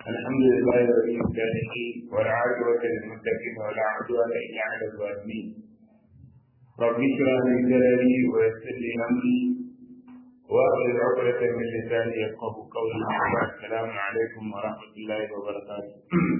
الحمد لله رب العالمين والعاقبة للمتقين ولا عدوان إلا على الظالمين رب اشرح لي صدري ويسر لي أمري واحلل عقدة من لساني يفقه قولي السلام عليكم ورحمة الله وبركاته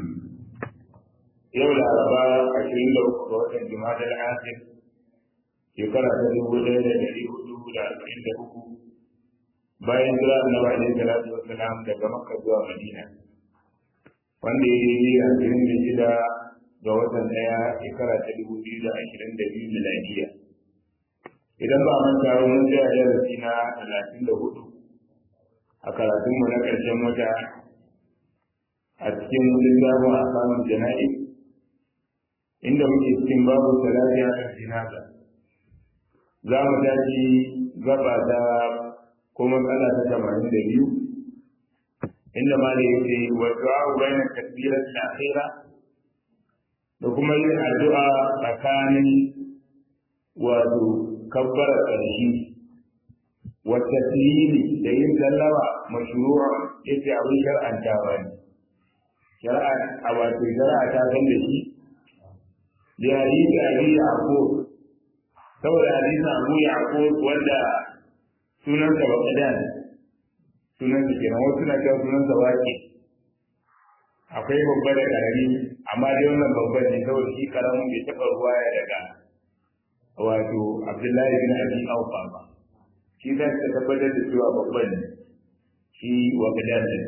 يوم الأربعاء عشرين لو قوة الجماعة الآخر shekara ta dubu ɗaya da ɗari hudu da arba'in da uku bayan jira annabi alaihi salatu wassalam daga makka zuwa madina wanda ya yi ashirin da shida ga watan ɗaya shekara ta dubu biyu da ashirin da biyu miladiya idan ba manta ba mun tsaya darasi na talatin da hudu a karatunmu na ƙarshen wata a cikin littafin a samun jana'i inda muke cikin babu salati a jinaza za mu tashi gaba ta ko matsala ta tamanin da biyu inda ma da yake wa du'a bayan takbirat al-akhira da kuma yin addu'a tsakanin wato kabbara ƙarshe wa taslimi da yin sallama mashru'a yace abin shar'antawa ne shar'a a wato shar'a ta san da shi da hadisi abi yaqub saboda hadisin abu yaqub wanda sunan sa baqadan sunan sa kenan wasu na cewa sunan sa wake akwai babba da karami amma dai wannan babban ne saboda shi karamin bai taɓa ruwaya daga wato abdullahi bin abi aufa ba shi za ta tabbatar da cewa babban ne shi waqadan ne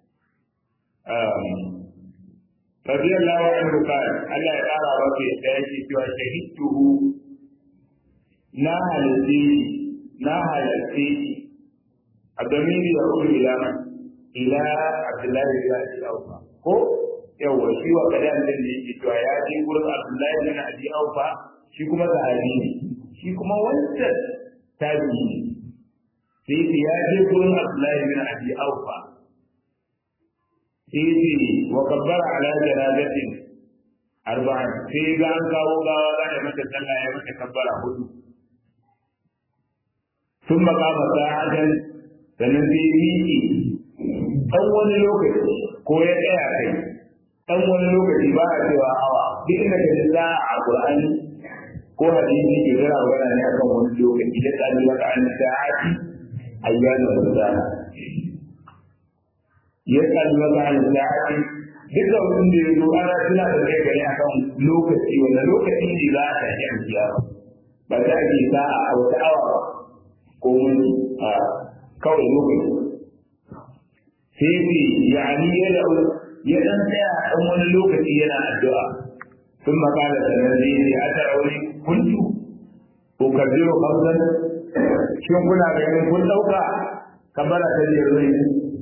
رضي الله عنه قال الله يقرا وفي يديه شهدته na halitte na halitte a domin ya kuma ila man ila abdullahi bin abi aufa ko yawa shi wa kadan din da yake cewa ya je gurin abdullahi bin abi aufa shi kuma sahabi ne shi kuma wancan tabi'i ne sai ce ya je gurin abdullahi bin abi aufa sai ce wa kabbara ala janazatin arba'in sai ga an kawo gawa za a mata sallah ya mata kabbara hudu sun makama sa'adan sannan sai miƙe ɗan wani lokaci ko ya tsaya kai ɗan wani lokaci ba a cewa awa duk inda ka ji za a Qur'ani ko hadisi ke gara magana ne akan wani lokaci da tsari wata an sa'ati ayyana ramadan ya tsari wata an sa'ati duka wanda ya zo ana tuna da kai gare akan lokaci wanda lokaci ne za a tafi an kiyama ba za a ke sa'a a wata awa ba ko mun a kawai lokaci sai ce yani ya da ya dan tsaya dan wani lokaci yana addu'a sun makala sanar zai ce a tara wani kuntu ko kabiru kamzan shin kuna ganin kun dauka kabara ta je rai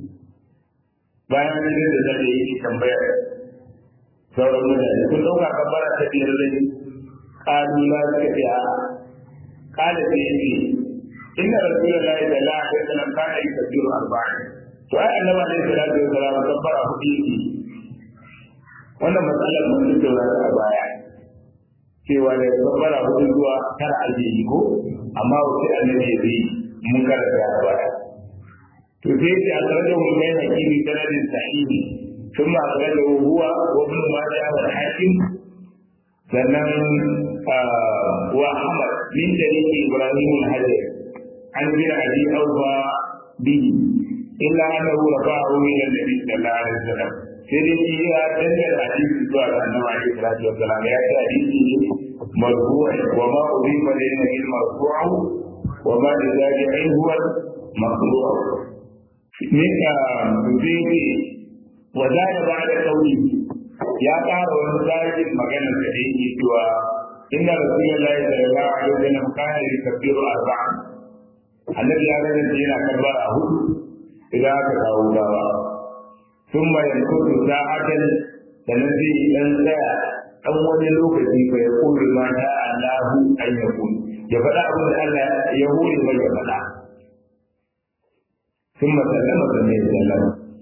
bayan nan da zai yi tambayar sauran mutane kun dauka kabara ta je rai kalu la suka ce a kala sai ya ce inna rasulullahi sallallahu alaihi wasallam kana yukabbiru arba'in to ai annabi alaihi salatu wasallam kabbara hudu yake wannan matsalar mun tattauna a baya cewa da kabbara hudu zuwa tara ake yi ko amma wace annabi ya yi mun karanta a baya to sai ce a tare da mun kai hakimi sanadin sahihi ثم أخرجه هو وابن ماجه والحاكم sannan wa Ahmad min dalili Ibrahim al-Hajar عن ابن ابي اوفى به الا انه رفعه الى النبي صلى الله عليه وسلم sai dai shi ya dangar hadisi zuwa ga annabi alaihi salatu wassalam ya ce hadisi ne marfu'a wa ma udifa lil nabi marfu'a wa ma li zabi'in huwa maqru'a ne ka zai wa zada ba'da qawli ya ƙara wani tsarin maganar da yake cewa inna rasulullahi sallallahu alaihi wasallam kana yukabbiru arba'an annabi ya ga yana yana karbara a hudu idan aka kawo gawa sun mai kudu sa'atan da na zai dan tsaya dan wani lokaci fa ya kore ma ta Allahu an ya kun ya faɗa abin da Allah ya hore mai ya faɗa ثم سلم سمي سلم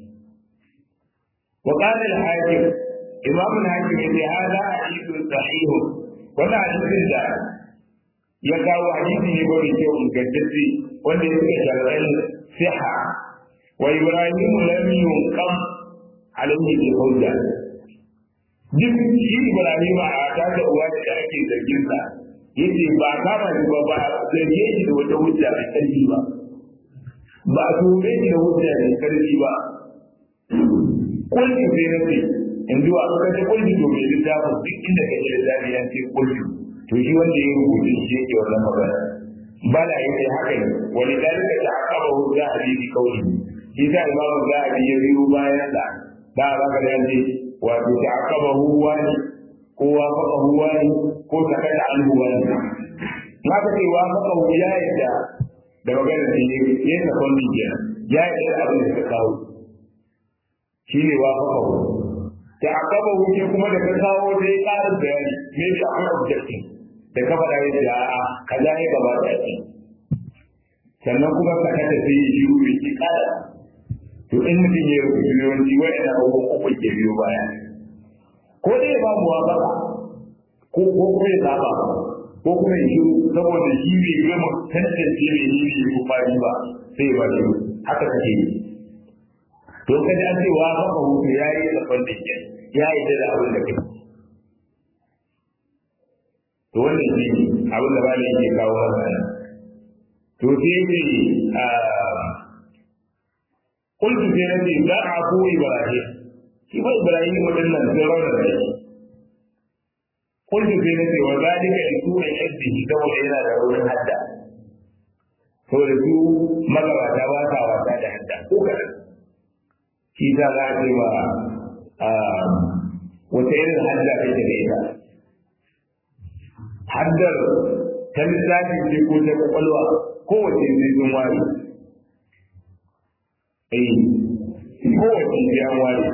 وقال الحاكم إمام الحاكم إن هذا حديث صحيح ولا حديث ya kawo hadisi ne ba mai kyau ingantacce wanda ya suka sharɗan siha wa ibrahim lam yunqam alaihi bi hujja duk shi Ibrahim a ta da uwa da ake zargin sa yace ba kama shi ba ba zarge shi da wata hujja mai karfi ba ba a tume shi da hujja mai karfi ba kulli sai na ce in zuwa ka ce kulli to mai littafin duk inda ka ji littafi ya ce kulli to shi wanda ya rubuta shi yake wannan magana bala yace haka ne wani dalika ta akaba hujja a bibi kauli shi ta imamu zahabi ya biyo bayan da da ba ka da yanzu wato ta akaba huwa ne ko wa faka huwa ne ko ta kada an huwa ne na ka ce wa faka huwa ya yadda da magana da ya yi ta kwallon jiya ya yadda da abin da ka kawo shi ne wa faka huwa ta akaba huwa kuma da ka kawo da ya ƙara bayani me shi akwai objective da ka faɗa ya ce a'a kaza ne gaba da shi sannan kuma ka kada sai ya shiru bai ki ƙara to in mutum ya rubuta yawanci wa'ina abubuwan uku ke biyo baya ko dai ya ba mu wazaka ko ko kuma ya saba ko kuma ya shiru saboda shi bai gama tantance mai yi ne ko fari ba sai ba shiru haka kake yi to kaji an ce wa haka hutu ya yi tsafan da ke ya yi da abin da kai to wannan shi ne abin da bala yake kawo masa to sai ce قلت في نفسي لا عفو إبراهيم كيف إبراهيم ودنا زرنا ذلك قلت في نفسي وذلك يكون عزه دور إلى ضرورة حتى saboda su magabata ba sa wasa da hadda ko kaɗan shi ta za a ce ma wata irin hadda kake da ita haddar ta lissafi ce ko ta kwakwalwa kowace zai sun ware eh kowace biyan ware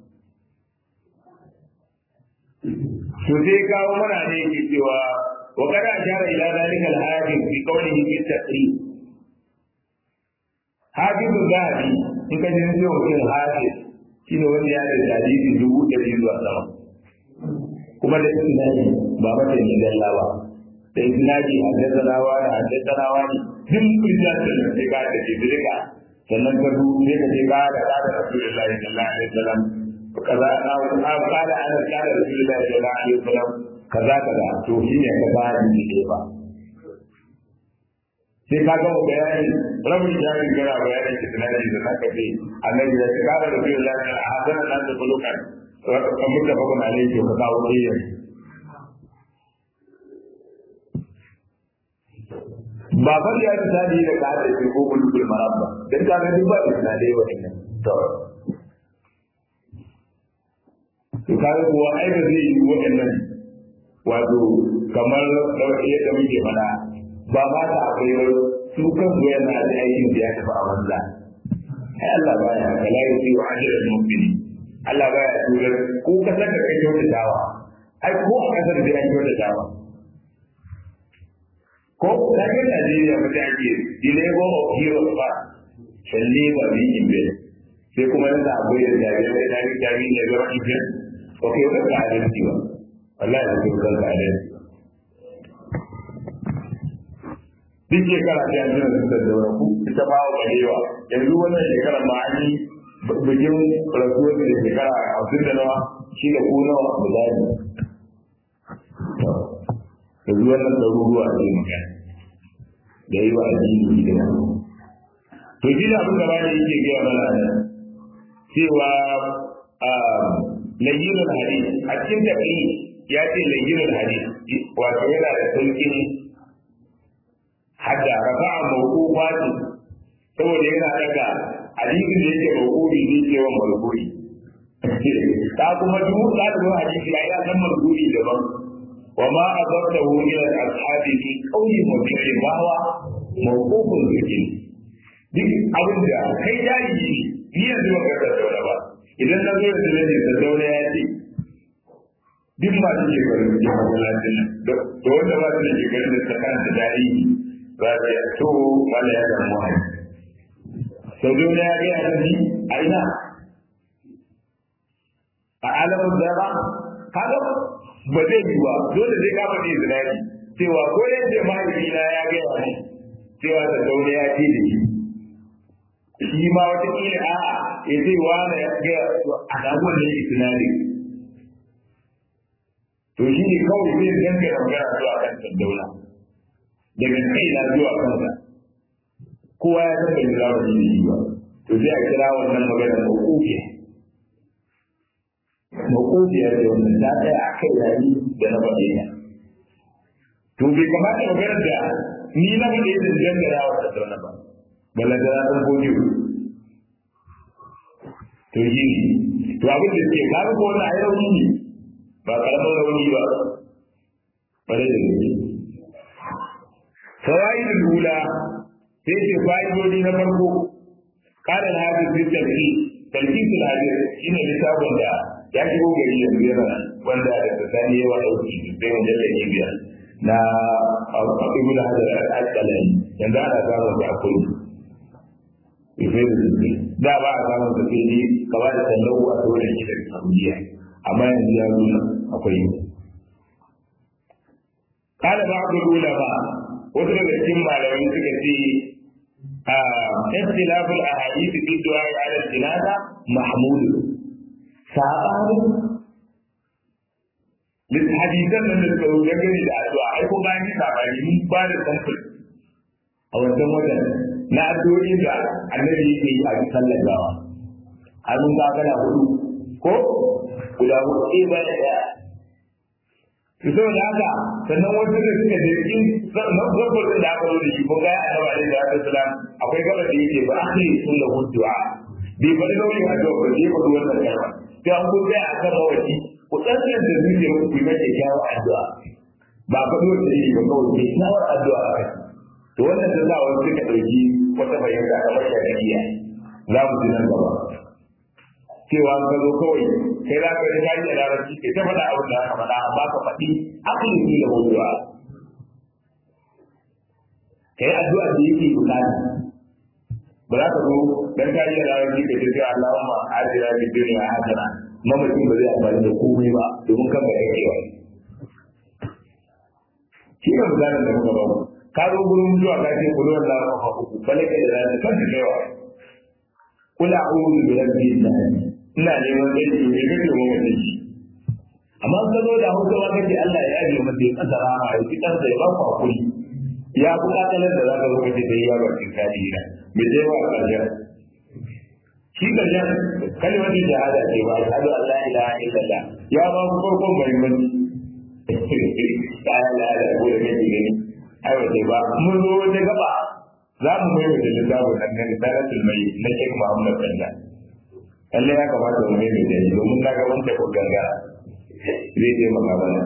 to sai kawo mana ne yake cewa wa kada ashara ila zalika al-hadith fi qawlihi fi taqrib hadithu zahabi in ka jin cewa mutum hadith shine wanda ya da hadisi dubu ɗari zuwa sama kuma da isnadi ba mata ni dalla ba da isnadi haddasanawa da haddasanawa ne duk rijal da sai ka da jibrika sannan ka du sai ka je ka da da rasulullahi sallallahu alaihi wasallam kaza a kala ana kala rasulullahi sallallahu alaihi wasallam kaza kaza to shine ka ba ni ne ba sai ka gama bayani rabin jami'in gara bayanin isnadi da zaka ce annabi ya ce kala rasulullahi sallallahu alaihi wasallam hadana da bulukan kamar da bakon alaihi ka kawo ɗaya ba fa ya ci tadi da ka da ko bulbul marabba dan ka ga duk ba isnadai wa innan to to ka ga kuwa ai ba zai yi wa'annan wato kamar yadda muke mana ba ma ta akwai ba su kan yana da aikin da ya tafi a banza ai Allah baya kala yusi wa ajral mu'minin Allah baya tura ko kasar da kai kyautatawa ai ko a kasar da ya kyautatawa ko da ke Najeriya ba ta ake the labor of heroes ba shall labor be in vain sai kuma yanzu akwai da jami'ai da jami'ai jami'ai ne zama in vain ko kai ba ka adalci ba wallahi ba ka ka adalci duk shekara ta yanzu da suka zaura ku ita ba wa balewa yanzu wannan shekarar ma an yi bikin rasuwar da shekara hamsin da nawa shi da ku nawa misali da zuwan nan ɗaruruwa a cikin magana da yi wa addini da to shi da abin da bani yake gaya mana nan cewa layyinul hadis a cikin tafi ya ce layyinul hadis wato yana da sauƙin hadda rafa'a mawqufati saboda yana daga hadisin da yake mawqufi ne ke wa marfu'i ta kuma duk ɗalibin hadisi ya yi san marfu'i daban وما أضرته إلى الأصحاب في قول مبيع ما هو موقوف ذكي duk abin da kai jahili ni yanzu ba ka zauna ba idan na zo da zai da zauna ya ce duk ma su ke garin da masallacin nan da wanda ba su da ke garin da tsakan da tarihi ba su ya to mala ya zama wani sau zauna ya gaya da ni a ina a alamun zara kaga ba zai yi ba dole zai kama ne zinari cewa ko yadda mahaifina ya gaya ne cewa da zaune ya ce da shi shi ma wata kila a'a ya ce wani ya ga a samu ne isnadi to shi ne kawai zai dangana magana zuwa kan Saddauna daga kai na zuwa kansa kowa ya san bai zama da yi ba to sai a kira wannan magana mawqufiya mawqufiya da wannan ta tsaya a kai yayi da na faɗe ya to bai kamata magana da ni na faɗe da dangana wa Saddauna ba balla da na san gobe to shi to abin da ke kawo ko wannan ayi rauni ne ba karamar rauni ba bare da gaske fawaid al-ula sai ce fa'idodi na farko kana da hadisi fi tarki tarki sul hadis shine littafin da ya shigo gari yanzu yana wanda da tsani yawa dauki sai wanda da ne biya na ibnu hajar al-asqalani yanzu ana samun da akwai da ba a samun da sai ne kaba da sallahu a sauran shi da saudiya amma yanzu ya nuna akwai قال بعض العلماء wasu daga cikin malamai suka ce اختلاف الاحاديث في الدعاء على الجنازه محمود sabanin hadisan nan da suka rubuta gani da addu'a ai ko bayan yi sabani mun ba da samfur a wancan wajen na addu'o'i da annabi yake yi a sallar gawa har mun ga kana hudu ko guda hudu ɗaya bayan ɗaya to saboda haka sannan wasu da suka je cikin zabbobin da aka zo da shi ko ga annabi alaihi salatu wasalam akwai gaba da yake ba akhiri sunna du'a bai bari nauyin addu'a ba sai ba wannan kalma sai an ko sai akan mawaci ku tsantsan da zuciya ku yi mai kyawun addu'a ba fa dole da yake ba kawai sai kyawun addu'a a kai to wannan da sa wasu suka dauki wata bayyana kamar shari'a za mu ji nan gaba cewa ka zo kawai kai za ka yi kaji da larabci kai ta faɗa abin da aka faɗa amma ka faɗi asalin ne da wucewa kai addu'a da yake bukata ba za ka zo dan kaji da larabci kai ta ce Allahumma ajira bi dunya hasana mamacin ba zai amfani da komai ba domin kan bai kai wani shi ne misalin da muka ba mu ka zo gurin zuwa ka ce kullu Allah ka uku bale kai da larabci kan kai wa kula a'udhu bi rabbil nas ina neman aiki ne kake mu mutum shi amma ka zo da hausa ma kace Allah ya yaje masa ya kasara ma ya fitar da ya ba ku hakuri ya ku kakalar da zaka zo kace dai ya ba kin kadi ina me dai wa karshen shi karshen kalmar da shahada ce ba ashhadu an la ilaha illallah ya ba ku farkon muhimmanci ta la la ko da kake gani ai wace ba mun zo wata gaba za mu mai da littafin nan ne risalatul mai na Sheikh Muhammad Bello lalle ya kamata mu mai da shi domin na ga wanda ko gangara zai je maka mana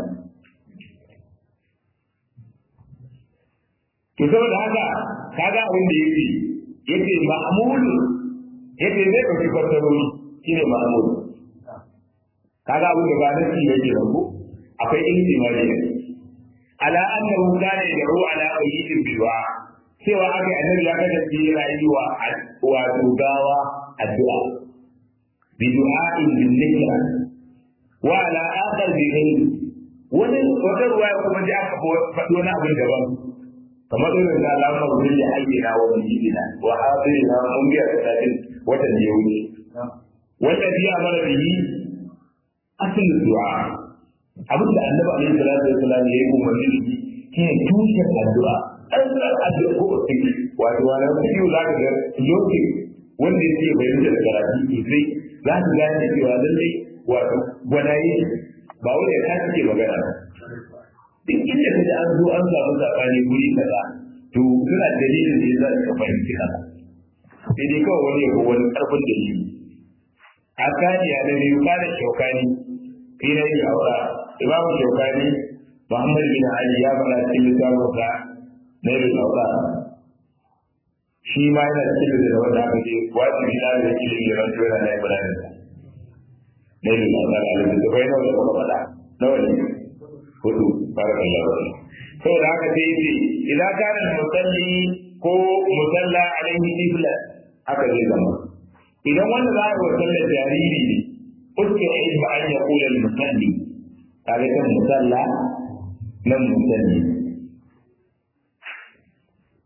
to saboda haka kaga abin da yake yake ma'mul yake zai dauki kwartarori shine ma'mul kaga abin da ba nasi yake ba ko akwai ihtimali ne ala annahu kana yad'u ala qayyitin bilwa cewa aka annabi ya kasance yana yi wa wato gawa addu'a bi du'a'in bin nikra wa ala akhar bi ghayri wani wata ruwaya kuma ji aka faɗo na abin daban kamar irin da alamar wurin ya ayyana wa bijina wa hadirina mun biya talatin watan da ya wuce wanda bi amara bihi asalin du'a abin da annabi alaihi salatu wasallam ya yi umarni da shi shine tushen addu'a an san addu'a ko wato wani biyu za ka ga lokaci wanda ya ce bayan da karatu sosai za ka gane cewa lallai wato gwanaye ba wanda ya kace ke magana duk inda ka ji an zo an samu sabani guri kaza to suna dalilin da yasa ka fahimci kaza sai dai kawai wani ya wani karfin dalili a kaniya da biyu kana shaukani fira yi aura imamu shaukani muhammad bin ali ya faɗa cikin littafin sa na yin aura shi ma yana cikin da wanda aka ce wajibi na da ilimi da rantuwa na yi bayanin sa na yin aura a littattafai nawa da kuma faɗa nawa ne hudu barakallahu fi saboda haka sai yace idan kana musalli ko musalla alaihi ibla aka zai zama idan wanda za a yi sallar jariri ne uske ilma an ya kula musalli kaga kan musalla nan musalli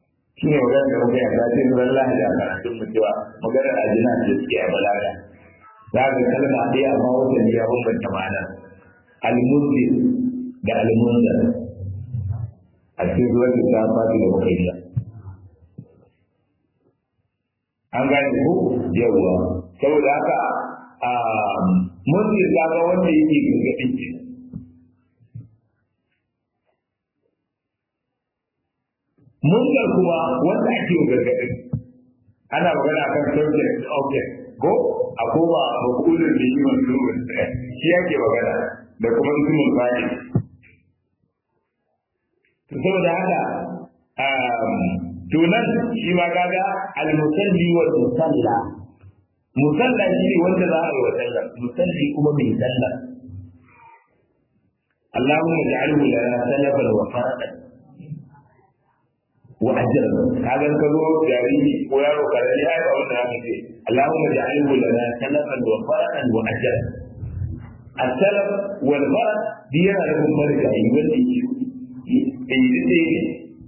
shi ne magana da muka yarda sai ran lahadi a karatun mu cewa maganar ajina da suke a balaga za ka kalma ɗaya amma wata ne ya bambanta ma'ana al-muslim da al-munzar a cikin zuwa da ta fadi da muka yi an gane ku yawwa saboda haka muslim ta ga wanda yake gargaɗin ke munkar kuma wanda ake gargaɗin ana magana akan subject object ko a koma makulun da yi masu shi yake magana da kuma ismul fa'il to saboda haka to nan shi ma kaga al-musalli wal musalla musalla shi ne wanda za a yi wa sallah musalli kuma mai sallah Allahumma ja'alhu lana salafan wa farqan wa ajran kaga ka zo jariri ko yaro karami ai ba wanda zaka ce Allahumma ja'alhu lana salafan wa farqan wa ajran السلف والفرق دي yana nufin marigayi wanda ke yi ne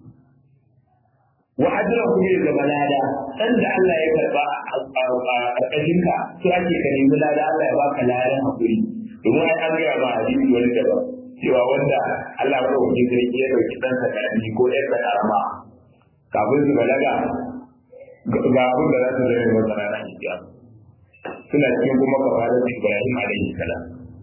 wa ajira ku ne da malada dan da Allah ya karba a ƙarƙashin ka sai ake ka nemi lada Allah ya baka ladan hakuri domin ai an gaya ma hadisi wani da cewa wanda Allah ya dauki sarki ya dauki dan sa karami ko ɗan sa karama kafin su balaga ga abin da za su zama masa ranar hijab suna cikin kuma kafarar Ibrahim alaihi salam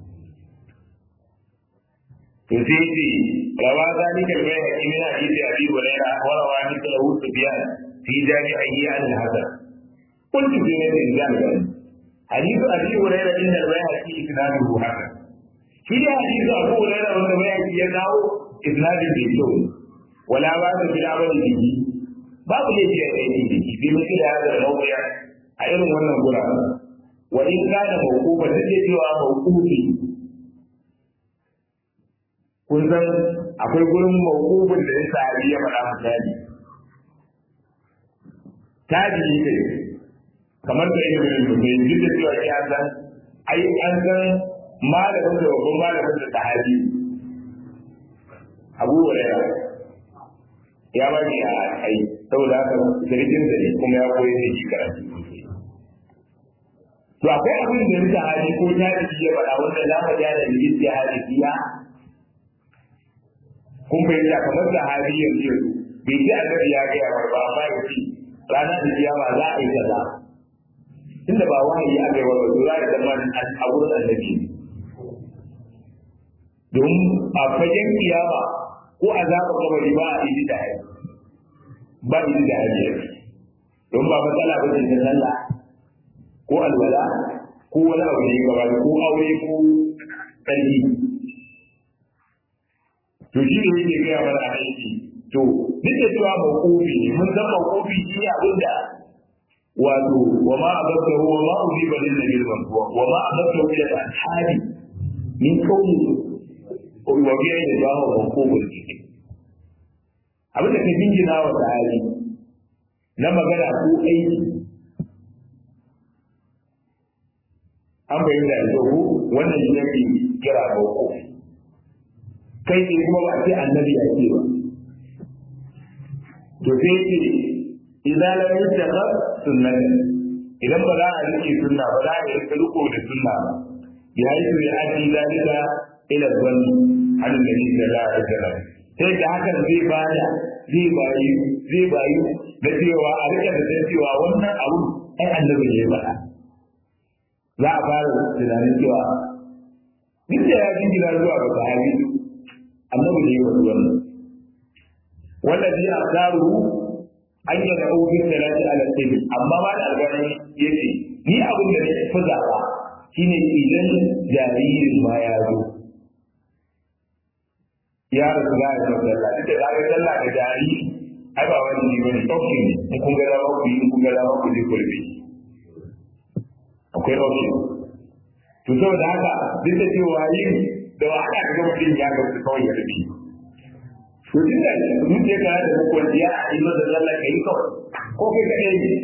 to sai ce rawa zalika al-bayhaqi min hadisi abi hurairah wa rawa mithlahu sufyan fi jami'ihi an al-hasan قلت في نفس ذلك حديث ابي هريره ان البيهقي اسناده حسن في حديث ابو هريره ان البيهقي يدعو اسناد بالشوم ولا باس بالعمل به babu laifi a aiki da shi bi mutu da hada mawuya a irin wannan guraren wa in kana mawqufa da cewa mawqufi kun san akwai gurin mawqufin da ya sahabi ya faɗa misali tabi'i ne kamar da yin bin mutum duk da cewa ya san ai an san malamin da babban malamin da sahabi Abu Hurairah ya ba ni a ai saboda haka sarkin da ne kuma ya koyi da shi karatu to akwai abin da nika hali ko ta ya faɗa wanda za mu ja da lijin ya hali biya kun fahimta kamar da hali yanzu yanzu bai ji annabi ya gaya mar ba amma ya ce ranar da kiyama za a yi kaza tunda ba wahayi aka yi wa ba za a zama a wurin annabi don a fagen kiyama ko a zaɓa kabari ba a yi da hali ba yi da hali don ba matsala ba ce ta sallah ko alwala ko wani abu ne gaba ko aure ko tsarki to shi ne yake gaya mana a aiki to duk da cewa mawqufi ne mun san mawqufi shi ne abin da wato wa ma abadahu wa ma ujiba lil nabi wa wa ma abadahu ila al-ashabi min qawli wa biya da ba wa mawqufi ne abin da ke jingina wa sahabi na magana ko aiki an bayyana da ku wannan shi yake kira mawqufi kai ne kuma ba ce annabi ya ce ba to sai ce idan lam yattaqa sunnatan idan ba za a rike sunna ba za a yi riko da sunna ba ya yi su ya aji zalika ila zanni an nabi sallallahu alaihi wasallam sai da hakan zai bada zai bayi zai bayi da cewa a rike da cewa wannan abu ai annabi ne ba za a fara tunanin cewa duk da ya jingina zuwa ga sahabi annabi ne ya wannan wallazi asaru an yi da auki salati ala sabi amma ba da albani yace ni abin da nake fi zaba shine idan jaririn ma ya zo ya rasu za a yi sallah duk da za a yi sallah da jariri ai ba wani ne bane option ne in kun ga dama ku yi in kun ga dama ku je ku rufe akwai option to saboda haka duk da cewa yin da wahala ga mutum ya ga kawai ya rufe to tun da zuciya ka da kwanciya a yi da zalla ka yi kawai ko kai kaɗai ne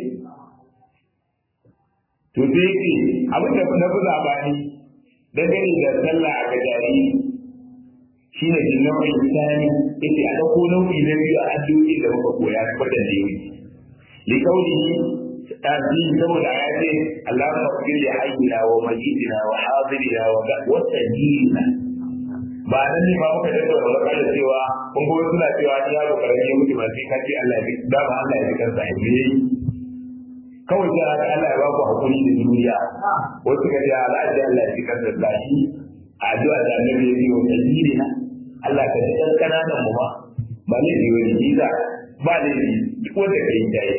to sai yake abin da na fi zaɓani dangane da sallah a gajari shine din nau'in tsani yace a dauko nau'i na biyu a addu'o'i da muka koya na kwadan da yake li kauli tazi saboda ayati Allahumma qul li hayyina wa mayyidina wa hadirina wa wasajina ba nan ne ba muka da da wani cewa kun ga suna cewa ya ga karami ya mutu ba sai ka ce Allah ya da ba Allah ya ji kansa ya yi kawai sai Allah ya ba ku hakuri da duniya wasu ga ya Allah ya Allah ya ji kansa da shi addu'a da annabi ya yi wa tajirina Allah ka ji ɗan ƙananan mu ba ba ne da wani jiza ba ne duk wanda ka yi jaye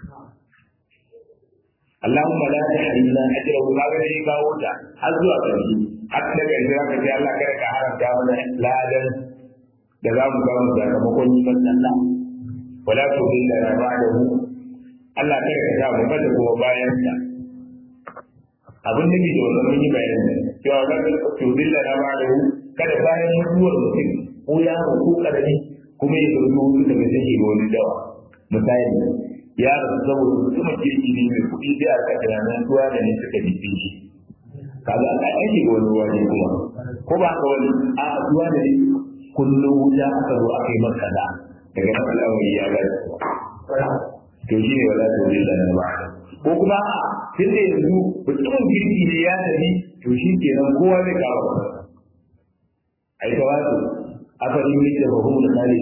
Allahumma la tahrimna ajrahu ka ga dai kawo ta har zuwa ƙarshe har da kai za ka ce Allah kada ka haramta mana ladan da za mu samu sakamakon yi man Allah wala tu illa na ba'dahu Allah kada ka sa mu kada kuma bayan sa abin da ke da wannan mun yi bayani cewa wala tu illa na ba'dahu kada bayan mutuwar mutum ko yaro ko karami kuma ya dauki hutu daga take ga wani dawa misali ya rasu saboda mutumin kirki ne mai kuɗi sai a rika tunanin tuwa da ne suka jife shi kaga a aiki ga wani wani kuma ko ba ka wani a tuwa da ne kullum wuta aka zo aka yi maka da daga nan al'amari ya ga to shi ne wala ta wuri da na ba ko kuma a tun da yanzu mutumin kirki ne ya tafi to shi kenan kowa zai kawo kansa ai ta wato afali ne da bahu da kare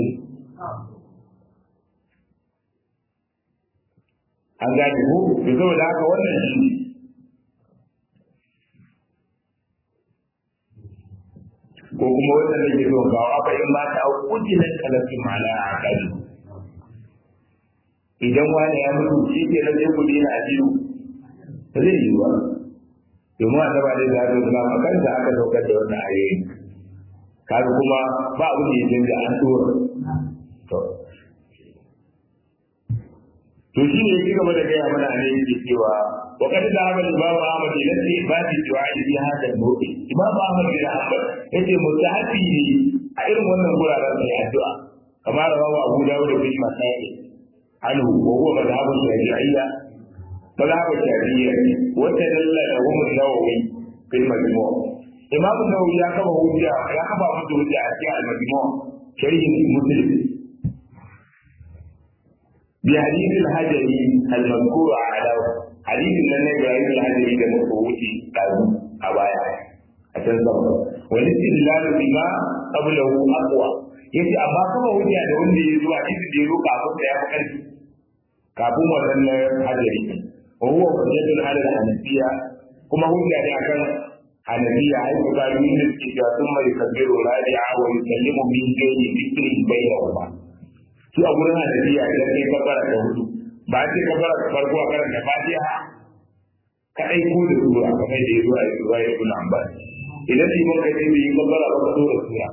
an gane ko to saboda haka wannan shi ko kuma wannan da ke so kawo aka in ba ta kuji nan kalafi mala a kaji idan wani ya mutu shi ke nan sai kudi na biyu ba zai yi ba domin a taba da zaɓi na makanta aka saukar da wannan ayoyi kaga kuma ba abin da ya canza an tura to to shi ne yake gaba da gaya mana a ne yake cewa wa kada da Ahmad Imam Ahmad ya ce ba shi du'a bi hada mawqi Imam Ahmad bin Hanbal yace mustahabi ne a irin wannan guraren da addu'a kamar rawahu Abu Dawud bin Masai anhu wa huwa madhhabu Shafi'iyya madhhabu Shafi'iyya wa tadalla lahu an-Nawawi fil Majmu' Imam Nawawi ya kaba hujja ya kaba mutu hujja a cikin al-Majmu' sharhin Muslim bi hadith al-Hajari al-mazkur ala hadith nan ne ga al-Hajari da muka wuce dazu a baya a can sama wani istidlalu bima qablahu aqwa yace amma kaba hujja da wanda ya zo hadisi da ya zo kafin da ya fi karfi kafin wannan Hajari wa huwa hujjatun ala al-Hanafiyya kuma hujja ne akan حنفية حيث قالوا إن الكتاب ثم يكبر راجعا ويسلم من دون ذكر بينهما su a gurin hanafiya idan kai kabbara ta hudu ba sai kabbara ta farko a karanta fatiha kadai ko da sura kamar da ya zo a yi zuwa ya kula an ba idan yi maka sai bai yi kabbara ba ka dora sura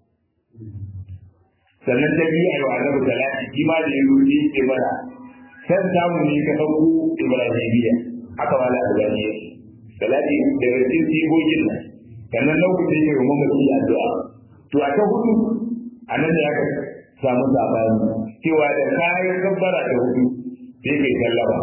sannan ta biyu a yi wa annabi talati shi ma da ya zo ya ce mana san samu ne ka ɗauko ibrahimiyya haka ma da albani yake salati daga cikin sigogin nan sannan lokacin yin rumar mafi addu'a to a ta hudu a nan da aka samu sabani cewa da kayan gabbara da hudu sai kai sallama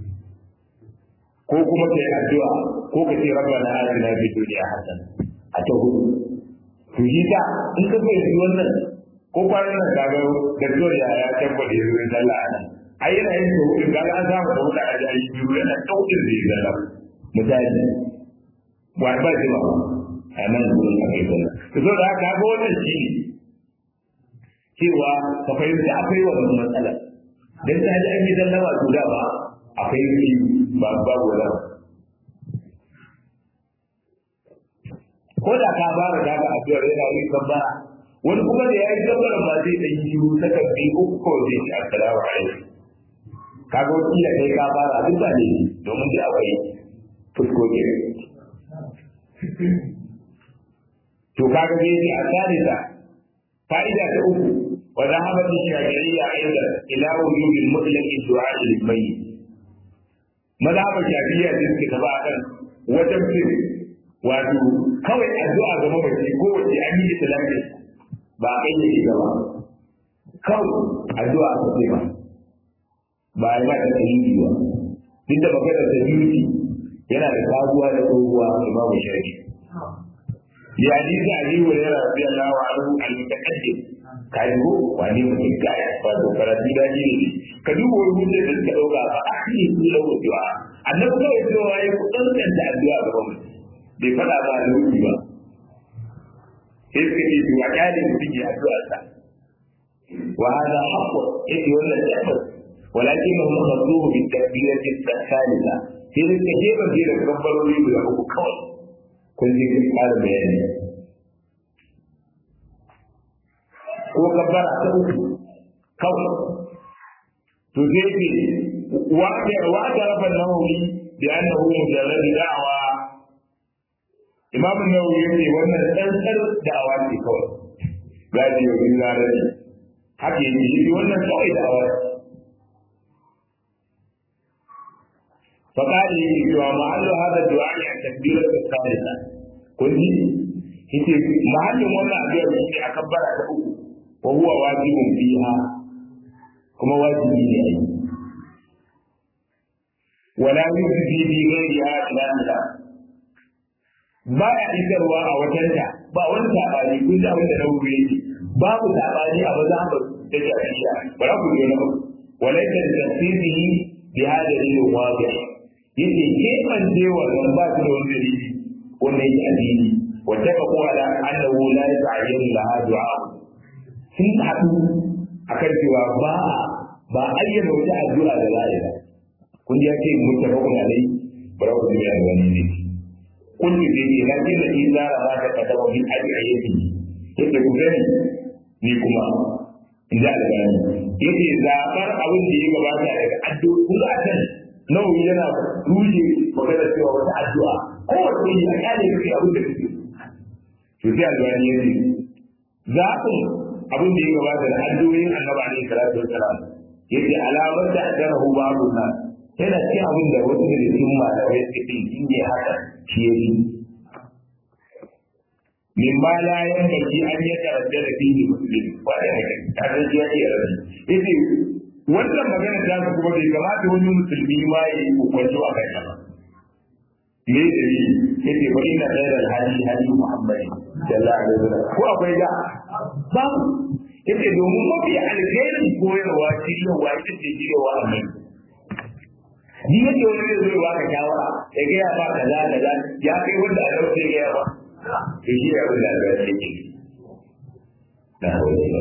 ko kuma kai addu'a ko ka ce rabbana atina fid dunya hasana a ta hudu to shi ta in ka fahimci wannan ko kwanan nan ka ga daktar ya ya tabbata ya zuwa sallah nan ai yana yin to hudu ga an samu da hudu a jayi biyu yana daukin da ya sallama misali wa ba ji ba a nan gurin a kai sallah to so da haka ga wannan shi ne cewa ka fahimta akwai wannan matsala dan ta ji an yi sallama to da ba akwai yi ba babu wala ko da ka fara da ka addu'ar yana yi kabbara wani kuma da ya yi kabbara ba zai dan yi ta kabbi uku ko zai ci assalamu alaikum kaga wakila kai ka fara duk ba ne domin da akwai fuskoki to kaga dai ne a salisa fa'ida ta uku wa zahabat shafi'iyya aidan ila wujubil mutlaq du'a lil mayyit mazhabar shafi'iyya din ke gaba kan wajen fil wato kawai addu'a ga mamaci ko wace an yi islami ba a kai shi gaba kawai addu'a ta ce ba ba a yi mata tsayi ba duk da maganar da beauty yana da sabuwa da tsohuwa imamu shafi ya hadisi abi hurairah radiyallahu anhu al-mutaqaddim kai ko wani mutum kai ba to karatu da ne ka duba wani mutum da suka dauka ba a ne su da wucewa annabi kawai cewa ya kudantar da addu'a gaban mutum bai faɗa ba da wuce ba sai suka ce to a kyale mutum ya addu'a sa wa hada haqqu yake wannan tabbas walakin hum khasuhu bi takbirati thalitha sai da suka je ban da kabbarori guda uku kawai kun ji kun ƙara bayani ko kabbara ta uku kawai to zai ce wa wa da rabban nawawi bi annahu mujarrad da'wa imam nawawi yace wannan tsantsar da'awa ce kawai gaji yau in zarafi haka yake yi wannan kawai da'awa فقال لي ومحل هذا الدعاء عن تكبيرة الثالثة كنت yace mahallin wannan addu'ar shi ne a kabbara ta uku wa huwa wajibun fiha kuma wajibi ne ai wala yuzdi bi ghayriha ila ila ba ya isarwa a watanta ba wani sabani kun da wanda nawu yake babu sabani a maza ba da shafiya ba za ku je na ba wala ta tasiri bi hada dalilin wadi yace ke man je wannan ba su da wani dalili wannan yake addini واتفقوا على انه لا يتعين لها دعاء sun haɗu a kan cewa ba ba ayyana wata addu'a da za a yi kun ya ce mutafakun alai bara ku ji da wani ne kun ji da ke lakin da ke zara ma ta kada wani addu'ayyaki yake ku gani ni kuma in ji albani yake zaɓar abin da ya gabata daga addu'a kun ga can nawawi yana rushe magana cewa wata addu'a kowace yi a kyale kake abin da kake to sai albani ya ce zaɓin abin da ya gabata da addu'o'in annabi alaihi salatu wassalam yace alamar da ajarahu babu na yana cikin abin da wasu da cikin malamai suke ce shi ne haka shi ya yi min ma la yanbaghi an yataradda da fihi muslim wa da haka ta san shi ya iya rabi yace wannan magana ta su kuma bai kamata wani musulmi ma ya yi hukunci a kai ba me da yi yace fa inna khairal hadi hadi muhammad sallallahu alaihi wasallam ko akwai da ba yace domin mafi alheri koyarwa shiryawa ita ce shiryawa annabi ni yake wani zai zo ba ka shawara ya ga ya ba kaza kaza ya kai wanda a dauke ya ba to shi ya wanda da yake da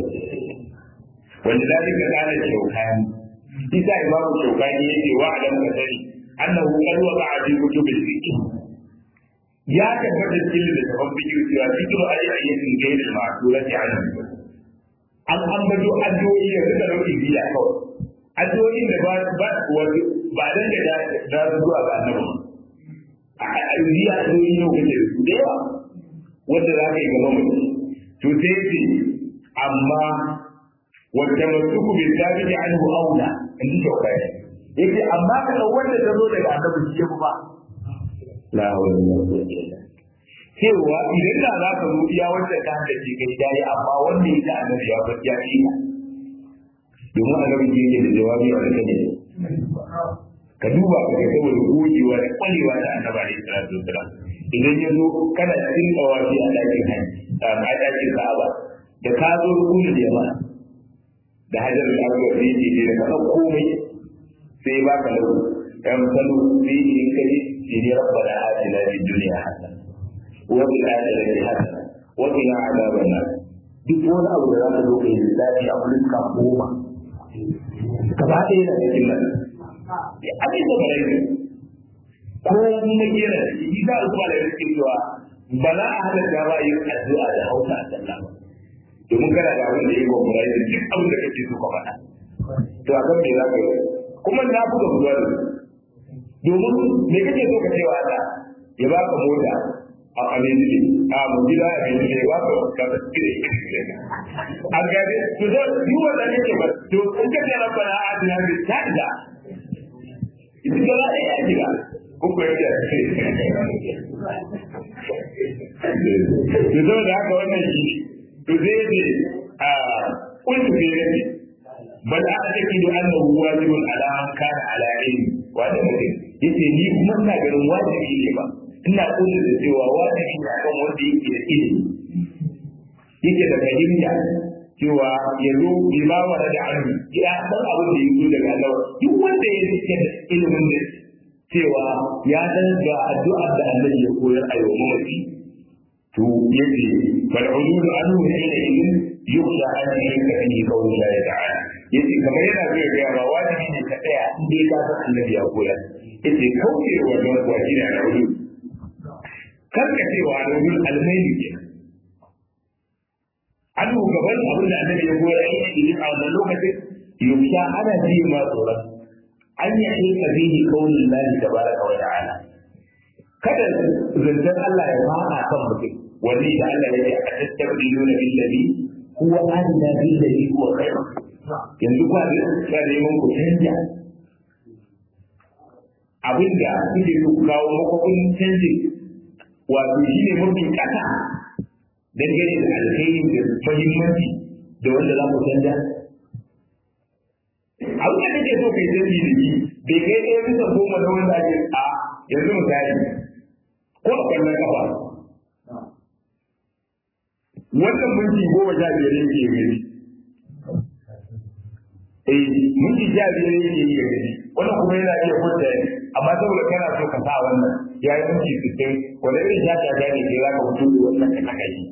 wanda zalika kana shaukani isa imamu shaukani yake wa alam kasari annahu qad waqa'a fi kutubil fiqh ya tabbata cikin da tafan fiqh cewa fiqh ayi ayyatin ghayr al-ma'durati anhu an ambato addu'o'i da suka dauki biya kawai addu'o'in da ba ba wani ba dan da da zuwa ga annabi a biya addu'o'i ne kace da yawa wanda za ka yi gaba mutum to sai ce amma wanda masuku bi sabiti anhu aula in ji shaukai yace amma ka dau wanda ta zo daga annabi shi ba la hawla wala quwwata illa cewa idan da za ka zo iya wanda ta hada ce kai dai amma wanda ya ta annabi ya bar ya yi domin annabi ke yake da jawabi a kan ne ka duba ka ga saboda gogewa da kwalewa da annabi alaihi salatu wasalam idan ya zo kana cikin tawafi a dakin hajji a dakin ka'aba da ka zo rukunin jama'a da hajar al-aswad ne ke da ka komai sai ba ka lau yan salo sai in kai shi ne rabbana atina fid dunya hasana wa fil akhirati hasana wa qina adhaban nar duk wani abu da za ka zo kai lissafi a wurin ka goma gaba ɗaya na cikin nan ya abin da bare ne ko mun gera shi za su fara da cewa ba za a hada da ba yin addu'a da hausa a sallah ba domin kana da abin da ya gwamna da duk abin da kake so ka faɗa to a kan me za ka yi kuma na buga buga da domin me kake so ka cewa Allah ya baka mota a aminci a mu gida a aminci ya baka ka ta tsire an gane to zo duk wanda kake ba to in ka tsara bana a dina da tada idan ka za a yi gida ko ko yake to zo da haka wannan shi to zai ne a kuntu ne ne bal a take da annahu wajibun ala man kana ala ilmi wanda mutum yace ni kuma ina ganin wajibi ne ba ina kudin da cewa wajibi ne akan wanda yake da ilimi yake da fahimta cewa ya zo bi ma wa da annu ya san abin da yake daga Allah duk wanda ya rike da ilimin da cewa ya san ga addu'ar da Allah ya koyar a yau mafi to yace fal ulul anhu hina idin yukhsha an yaka fi qawli Allah ta'ala yace kamar yana zai ga ba wajibi ne ka tsaya in dai ka san annabi ya koyar yace kauce wa don wajibi na ulul kan ka cewa ulul almaili kenan an gaban abin da annabi ya goya yi a wannan lokacin yusha ana ji ma tsoron an yi aika bihi kaunin lahi tabaraka wa ta'ala kada zancen Allah ya fada kan mutum wani da Allah ya ce a tattabdiluna billahi huwa adna billahi huwa khairu yanzu kwa da ka neman ku canja abinda kuke so ku kawo makwakwun canjin wato shi ne mafi kasa dangane da alkhairi da muhimmanci da wanda za ku canja abin da kake so kai canji da shi bai kai ɗaya bisa goma na wanda ake a yanzu misali ko a kwallon kafa wannan minti goma sha biyar yake gari eh minti sha biyar yake yi gari wannan kuma yana iya kwanta amma saboda kana so ka sa wannan ya yi minti sittin wanda irin sha sha ne ke za ka fito da wannan ka saka yi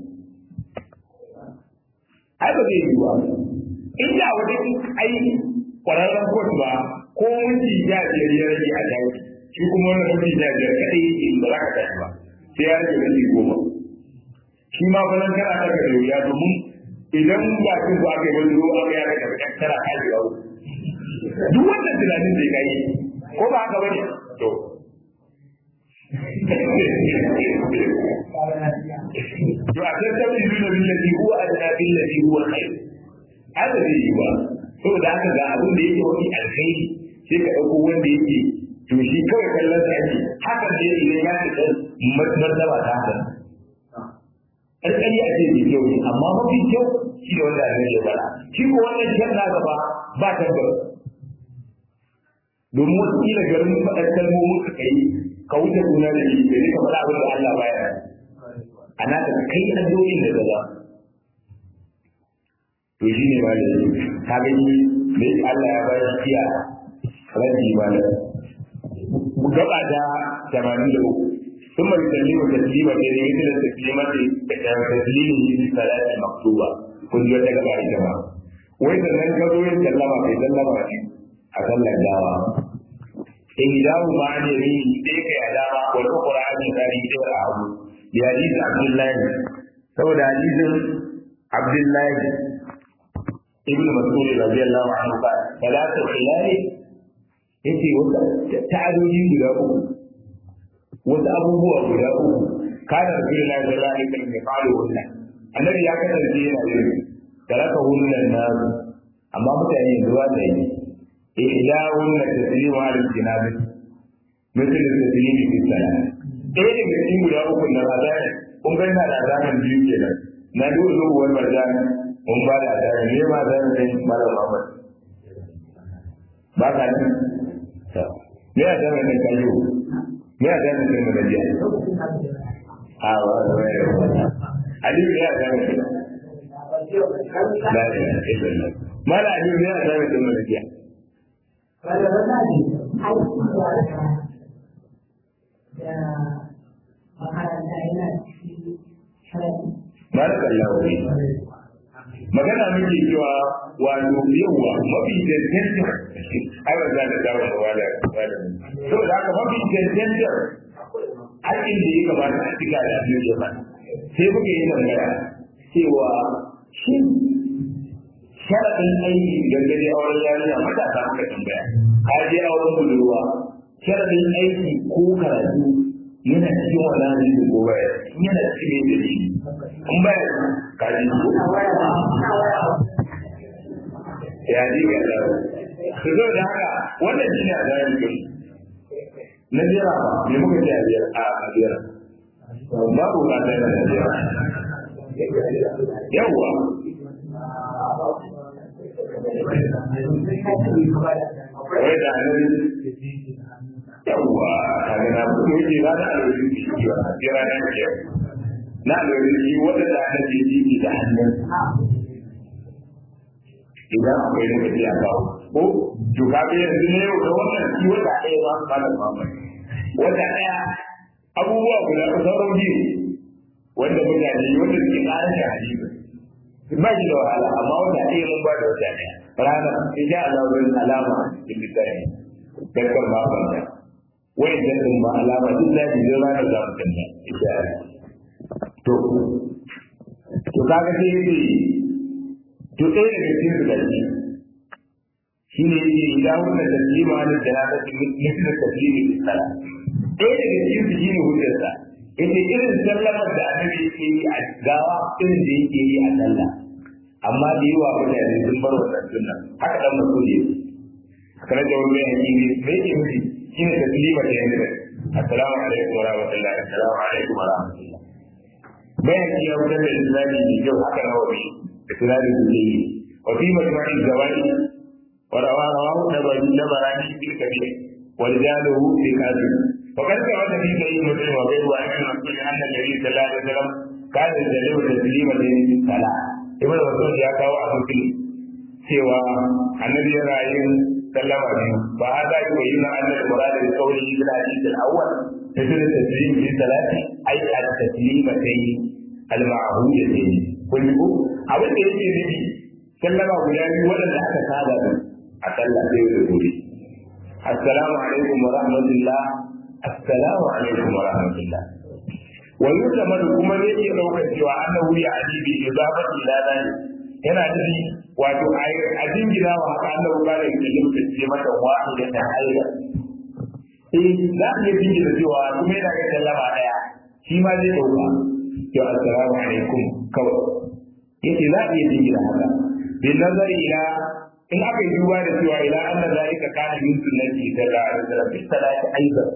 ai ba zai yi ba in da wani aiki kwararren kotu ba ko minti sha biyar ya rage a tashi shi kuma wannan minti sha biyar kaɗai yake ba za ka tashi ba sai ya rage minti goma shi ma fa nan kana daga da wuya domin idan ba kin ku aka yi wani ruwa aka yaka da kan tara kai da duk wannan tunanin zai kai ko ba haka bane to to a tattabi nuna billahi huwa adna billahi huwa khair haka zai yi ba saboda haka ga abin da yake wani alkhairi sai ka dauko wanda yake to shi kawai kallon sa ake haka ne idan ya ce martaba ta haka ƙarƙari a ce mai kyau ne amma mafi kyau shi ne wanda annabi ya fara shi ko wannan kyan na gaba ba tabbas domin wasu kila garin faɗar kalmomin ka kai ka wuce suna da shi da ka faɗa abin da Allah baya a na ka kai addu'o'in da gaba to shi ne malami ka gani da Allah ya bayar kiya rabi malam gaba da 83 ثم يسلم تسليما مثل تسليمة تسليمه في صلاة المكتوبة كنت يتكلم عن الجماعة وإذا لم يكن يسلم في سلم أصلى الدعوة إهداه عن يمين تلك علامة والأخرى عن يساره دور عبد لحديث عبد الله سود حديث عبد الله ابن مسعود رضي الله عنه قال ثلاث خلال yace wata ta'adodi guda uku wasu abubuwa guda uku kana rasulullahi sallallahu alaihi wasallam ya fara wannan annabi ya kasance yana yin taraka wannan nan amma mutane zuwa da yi ihdawun la taslimu ala jinabi misal taslimi fi salat ɗaya daga cikin guda uku na azani kun ga ina da azanan biyu kenan na dole zo wani marjan mun ba da azanan ne ma azanan ne mara Muhammad ba ka nan me azanan ne kayo me ya gane kai mana jiya a wa aliyu ya gane kai la ilaha illallah mala aliyu ya gane kai mana jiya Barakallahu fi magana muke cewa wato yawa mafi cancanta ai ba za ta dawo da wala wala saboda haka mafi cancanta aikin da ya kamata a cika da abin da ba sai muke yi tambaya cewa shi sharaɗin aiki dangane auren yarinya matasa muka tambaya ka je auren budurwa sharaɗin aiki ko karatu yana cikin wannan hadisi ko baya yana cikin da shi in baya ka ji ya ji ga dawo su zo da haka wannan shi ne a zayen gari na jira ba me muka ce a biyar a biyar babu ba ta yana jira yawwa wai da hannun yawwa kaga na ko yake na da alwari shi ki wa sai rana ke na alwari shi wanda da na ji ji da hannun idan akwai lokaci a kawo ko to ka ga yanzu ne da wannan shi wata ɗaya ba ka da mamaki wata ɗaya abubuwa guda sauran biyu wanda mutane wanda suke ƙarar da hadisi ba shi da wahala amma wata ɗaya mun ba da wata ɗaya rana insha Allah wani alama a cikin littafi dakar ba ban da wai da din ba alama duk da ji da rana za mu kanta insha Allah to to kaga sai yi to ɗaya daga cikin su da shi shine yake idan wannan taslima ne da na ta mutum taslimi sala ɗaya daga cikin su shine hujjarsa yace irin sallamar da annabi yake yi a gawa irin da yake yi a sallah amma da yawa mutane sun bar wannan sunna haka dan mutum ne kana da wani yanki ne me yake miji shine taslima da yanzu assalamu alaikum wa rahmatullahi assalamu alaikum wa rahmatullahi bayan ya wuce da islami ne yau haka na wani islami da ke yi wa fi majma'i zawai wa rawa rawahu nabari nabarani bil kabir wa rijaluhu fi kasir وقد ثبت في صحيح مسلم وغيره عن المسؤول ان النبي صلى الله عليه وسلم كان يسلم تسليما للصلاه ibn Mas'ud ya kawo a cikin cewa annabi ya rayu sallama biyu ba a da yi yi na annabi murada da kauli bil hadith al-awwal tafsir taslim fi salati ay at-taslima tay al-ma'hudatayn kun ko abin da yake nufi sallama guda biyu wadanda aka saba da a sallah sai da gobe assalamu alaikum wa rahmatullah assalamu alaikum wa rahmatullah wa yusamad kuma zai iya daukar cewa annahu ya ajibi idabati ila dani yana nufi wato a jingina wa haka annahu ba da yin da ce mata wahida ta haila eh za a iya jingina cewa kuma yana ga sallama daya shi ma zai dauka to assalamu alaikum kawai yace za a iya jingina haka bin nazari ila in aka yi duba da cewa ila anna zalika kana min sunnati sallallahu alaihi wasallam fi salati aidan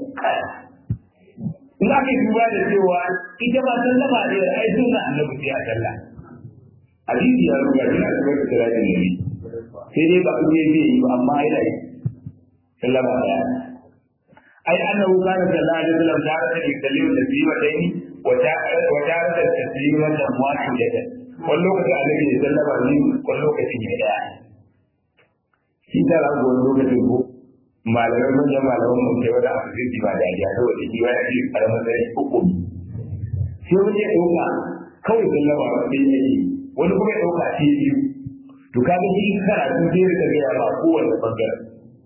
in aka yi duba da cewa ita ba sallama ne ai sunna annabi sai a sallah hadisi ya ruga shi a cikin salatin nabi sai dai ba kuma zai yi ba amma ai da sallama daya ai annahu kana sallallahu alaihi wasallam da ta yi kalimu da biyu da ni wa ta wa ta da taslima da wahidatan wani lokaci annabi ya sallama ni wani lokaci ne daya shi ta rago wani lokacin ko malamai manyan malaman mu sai wani abu zai ba da ya saboda shi wani ake karamar da uku sai wani ya ɗauka kawai sallama sai ya yi wani kuma ya ɗauka sai biyu to ka ga shi karatu sai ya gaya ba kowane bangaren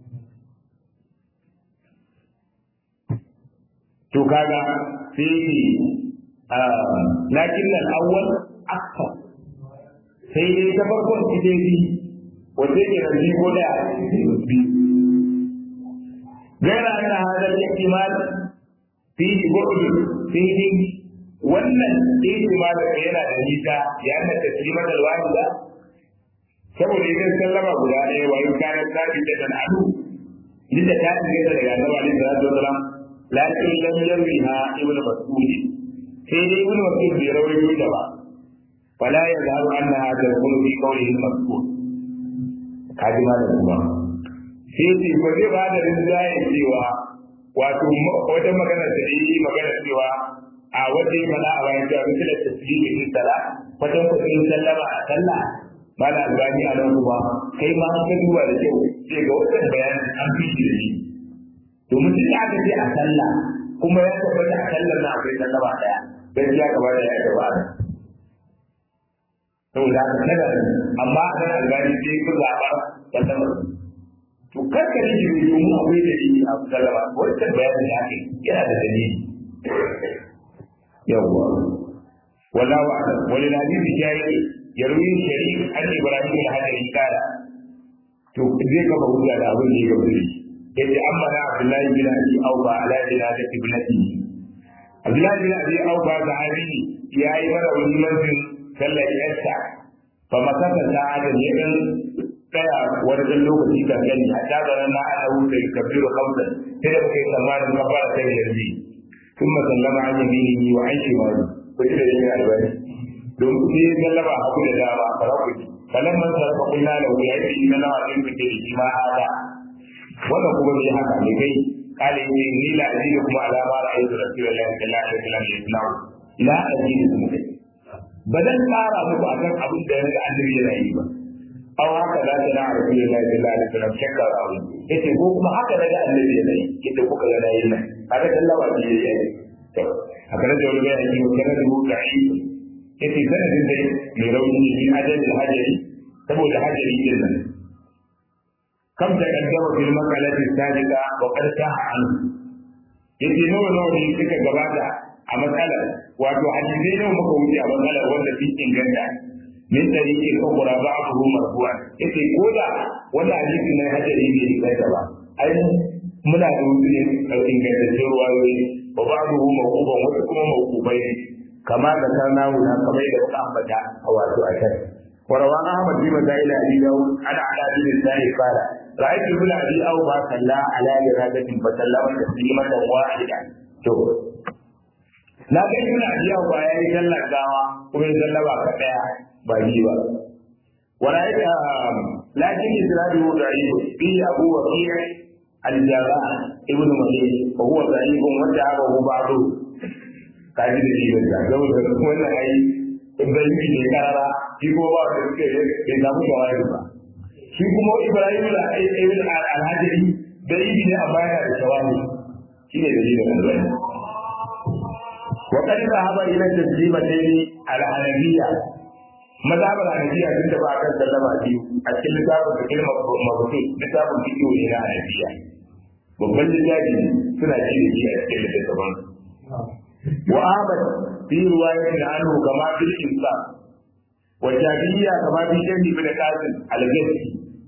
to kaga sai ya lakin nan awwal akfa sai dai ta farkon ita bi wanda ke nan ko da biyu غير أن هذا الاحتمال فيه بعد فيه wannan ihtimal da yana da nisa ya anna taslimat alwahida saboda idan sallama guda ɗaya wa in kana tabi da dan adu duk da ta tsige daga annabi alaihi salatu wasalam lakin lam yarwiha ibnu mas'ud sai dai ibnu mas'ud bai rawaito ta ba fala yazharu annaha takunu fi qawlihi al-mas'ud kaji malam kuma sai ce ba zai ba da rinjaye cewa wato wata magana da yi magana cewa a wata yi mana a bayan cewa bisa da tasiri in sala wajen kuɗin sallama a sallah ba da albani a nan kuma kai ma an ka duba da kyau sai ga wannan bayanin an fi shi da shi domin duk da aka ce a sallah kuma ya tabbata a sallar na akwai sallama ɗaya gaskiya gaba da ya gaba da saboda haka kada amma a nan albani sai ku zaɓa sallama to karka ji shi domin akwai dalili a sallama wancan bayanin da aka yana da dalili yawwa wallahu a'lam wal hadisi shay'i yarwi sharif an ibrahim al-hadari kala to zai gaba hujja da abin da ya gaba da shi yace amma na abdullahi bin abi auba ala dinati ibnati abdullahi bin abi auba sahabi yayi mana wani manzin sallar yarsa fa masaka sa'adan ya dan tsaya wani dan lokaci kan gani a tazaran na ana wuce kabiru kamsan sai da kai tsammanin kafara sai yanzu ثم سلم عن يمينه وعن شماله وإلى يمين البني don kuɗi ya sallama hagu da dama a farakuti falan man sarrafa kulla da wuya ya yi na nawa ɗin fice da shi ma hada wannan kuma bai haka ne kai قال إني لا أزيدكم على ما رأيت رسول الله صلى الله عليه وسلم يصنع لا أزيدكم بدل ƙara muku akan abin da ya annabi yana yi ba aw haka da ta na rasulullahi sallallahu alaihi wasallam shakka abu yace ko kuma haka daga annabi yana yi yadda kuka ga nayi nan haka Allah ba shi yayi to haka da wani bayani ko kana da muta'i yace sanadin dai mai rauni ne min ajalil hajari saboda hajari din nan kam da kaddama fil maqalati sadiqa wa qad saha an yace nawa nawa ne suka gabata a matsalar wato hadisai nawa muka wuce a matsalar wanda sun inganta min tariqi al-ukhra ba'dahu marfu'an yace ko da wanda hadisi na hajari ne kai da ba ai muna da wasu ne ingantaccen ruwayoyi wa ba'dahu mawquban wasu kuma mawqubai kama da kana wuna kamar da muka ambata a wato a can وروى احمد في مسائل ابي داود عن على بن الثاني قال رايت ابن ابي اوفى صلى على جنازه فسلم تسليمه واحده to na ga ibn abi awfa ya yi sallar gawa kuma ya sallama ka daya ba ji ba wala ya lakin isradu da'if bi abu waqi' al-jarrah ibn malik wa huwa da'if wa da'ahu ba'du kaji da shi da zama da wannan ai Ibrahim ne karara shi kuma ba da suke bai samu shawari ba shi kuma Ibrahim da ibn al-Hajri da ibi ne amma yana da shawari shi ne dalilin Allah wa kad zahaba ila taslimatayn al-hanafiyya mazhabar hanafiya sun tafi akan sallama biyu a cikin littafin da kilmar mabutu littafin fiqh ne na hanafiya babban littafi suna ci da shi a cikin littafin وآمد في رواية عنه كما في الإنسان والشافعية كما في شيخ بن قاسم الجسي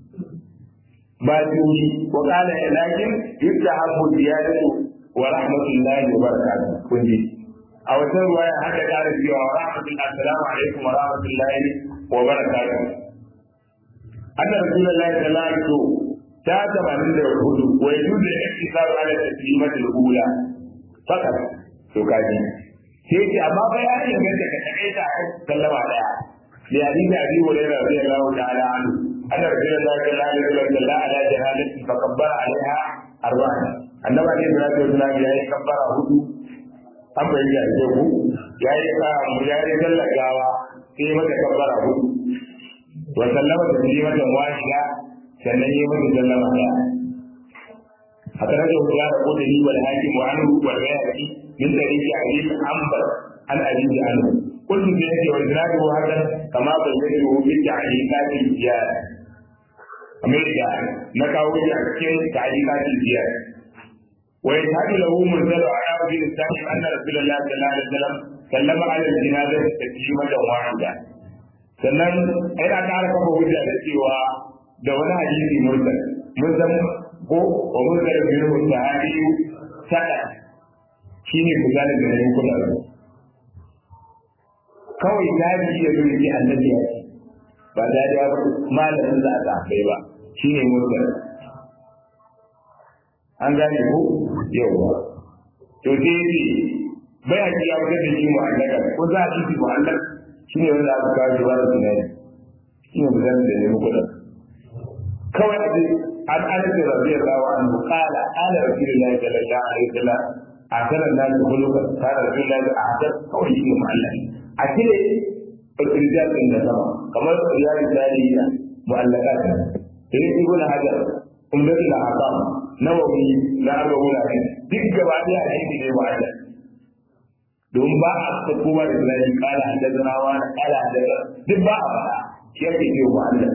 باجوري وقال لكن يستحب زيادة ورحمة الله وبركاته كنجي أو رواية حتى قال فيها ورحمة الله السلام عليكم ورحمة الله وبركاته أن رسول الله صلى الله عليه وسلم كاتب عند الهدوء ويجوز الاقتصار على التسليمة الأولى فقط to kaji sai ce amma fa ya yi ganta ka take ta sallama daya li hadisi abi hurairah radiyallahu ta'ala anhu anna rasulullahi sallallahu alaihi wasallam salla ala jahalatin fa kabbara alaiha arba'an annabi alaihi salatu wasallam ya yi kabbara hudu an bayyana da ku ya yi ya yi sallar gawa sai mata kabbara hudu wa sallama taslimatan wahida sannan yi mata sallama daya أخرجه دار قدري والحاكم وعنه والبيهقي من طريق علي عنبر عن أبيه عنه قلت بيده وإسناده هذا كما بينته في تعليقات الزيادة أمريكا نكاوي أكثر تعليقات الزيادة ويشهد له منزل على بن السائب أن رسول الله صلى الله عليه وسلم سلم على الجنازة تسليمة واحدة sannan yana ƙara kafa hujja da cewa da wani hadisi mursal mun san ko wa mursal minhu sahabi sada shine misalin da yayin kula da kawai tabi ya zo yake annabi ya ce ba da ya ba malamin da aka kai ba shine mursal an gane ko yawa to sai ce bai a ya fitar da shi mu'allaka ko za a ci mu'allaka shine wanda aka kawo ba da tunani shine misalin da yayin kula kawai a عن انس رضي الله عنه قال قال رسول الله صلى الله عليه وسلم احسن الناس خلقا قال رسول الله احسن kawai shi mu'allaf a cire irjal din da sama kamar riyal tarihi mu'allaqat sai ibn hajar umdatul ahkam nawawi na arba'un hadith duk gaba da hadisi ne mu'allaf don ba a kuma da zai kala hadazana wa kala hadazana duk ba a fara shi ake ce mu'allaf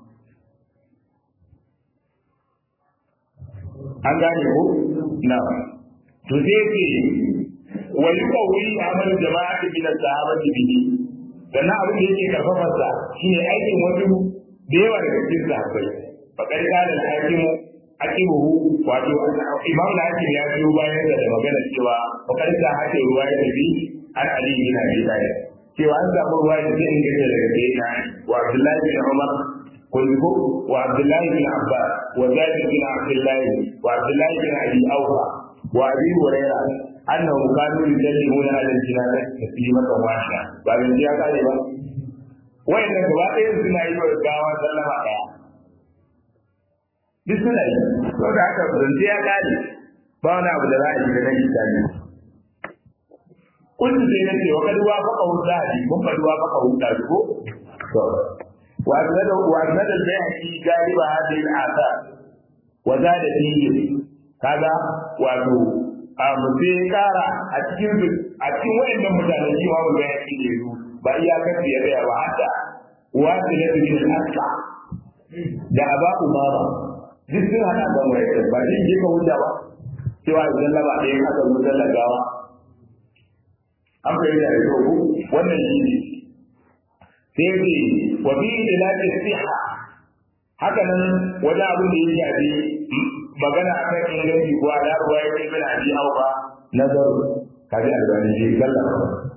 an gane ko na to sai ce wani kawai amal jama'a min sahabati bihi sannan abin da yake karfafa sa shine aikin wasu da yawa daga cikin sahabbai fa kai kana al-hakimu akibuhu wato imam al-hakim ya biyo bayan da magana cewa fa kai ta hake ruwa ya tafi an ali bin abi talib cewa an samu ruwa da zai inganta daga sayyidina wa abdullahi bin umar كله وعبد الله بن عباس وزاد بن عبد الله وعبد الله بن ابي اوفى وابي هريره انهم كانوا يسلمون على الجنازه تسليمه واحده بعد ان جاء قال ba wa'inda gaba ɗaya suna yi wa gawa sallama ɗaya duk suna yi to da haka zance ya ƙare ba wani abu da za a yi da nan misali kun sai na ce wa kad wa faqa hudadi kun kad wa faqa hudadi ko to wa azada wa azada al-bayhaqi galiba hadhihi al-athar wa zada fihi kaga wato a mutum kara a cikin a cikin wayannan mutane shi ma mun bayani ne ba iyakar da ya gaya ba hatta wasu na bin al'asa da aba umara duk sun hada da mai ba shi je ka huta ba cewa idan laba ɗaya aka zo da lagawa an fahimta da kyau ko wannan shi ne sai ce wa bi ilati siha haka nan wani abin da ya shafi magana akan inganci ko ala ruwa ya ce bin abi auka nazaru kaji albani shi sallama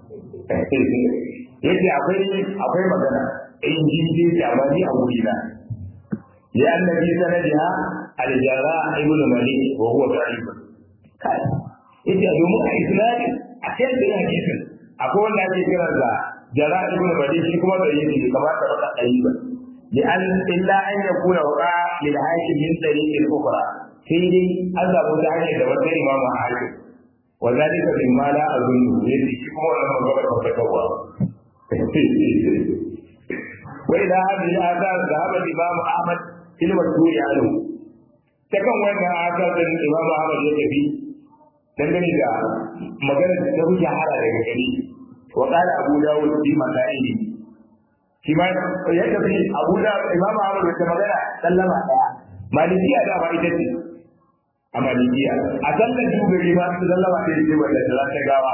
yace akwai akwai magana in ji ji ta ba ni a wuri na ya annabi sanadiha al-jara ibn malik wa huwa da'if kai yace domin a islami a kan da hadisin akwai wanda ake kira da jara ibn malik shi kuma da yake kamar da baka dai ba لأن إلا أن يكون وقع للحاكم من طريق أخرى سيدي أذهب ذلك دوت الإمام الحاكم وذلك مما لا أظنه يدي كما لما قبل فتكوى وإلى هذه الآثار ذهب الإمام أحمد في المشهور عنه تكون وين آثار الإمام أحمد يكفي dangane da maganar da ta fi shahara daga gari wa qala abu dawud fi masaili shi ma ya tafi abu da imam ahmad wata magana sallama daya malikiya da ba ita ce a malikiya a sallar dubari ma su sallama ɗaya ce wanda da ta gawa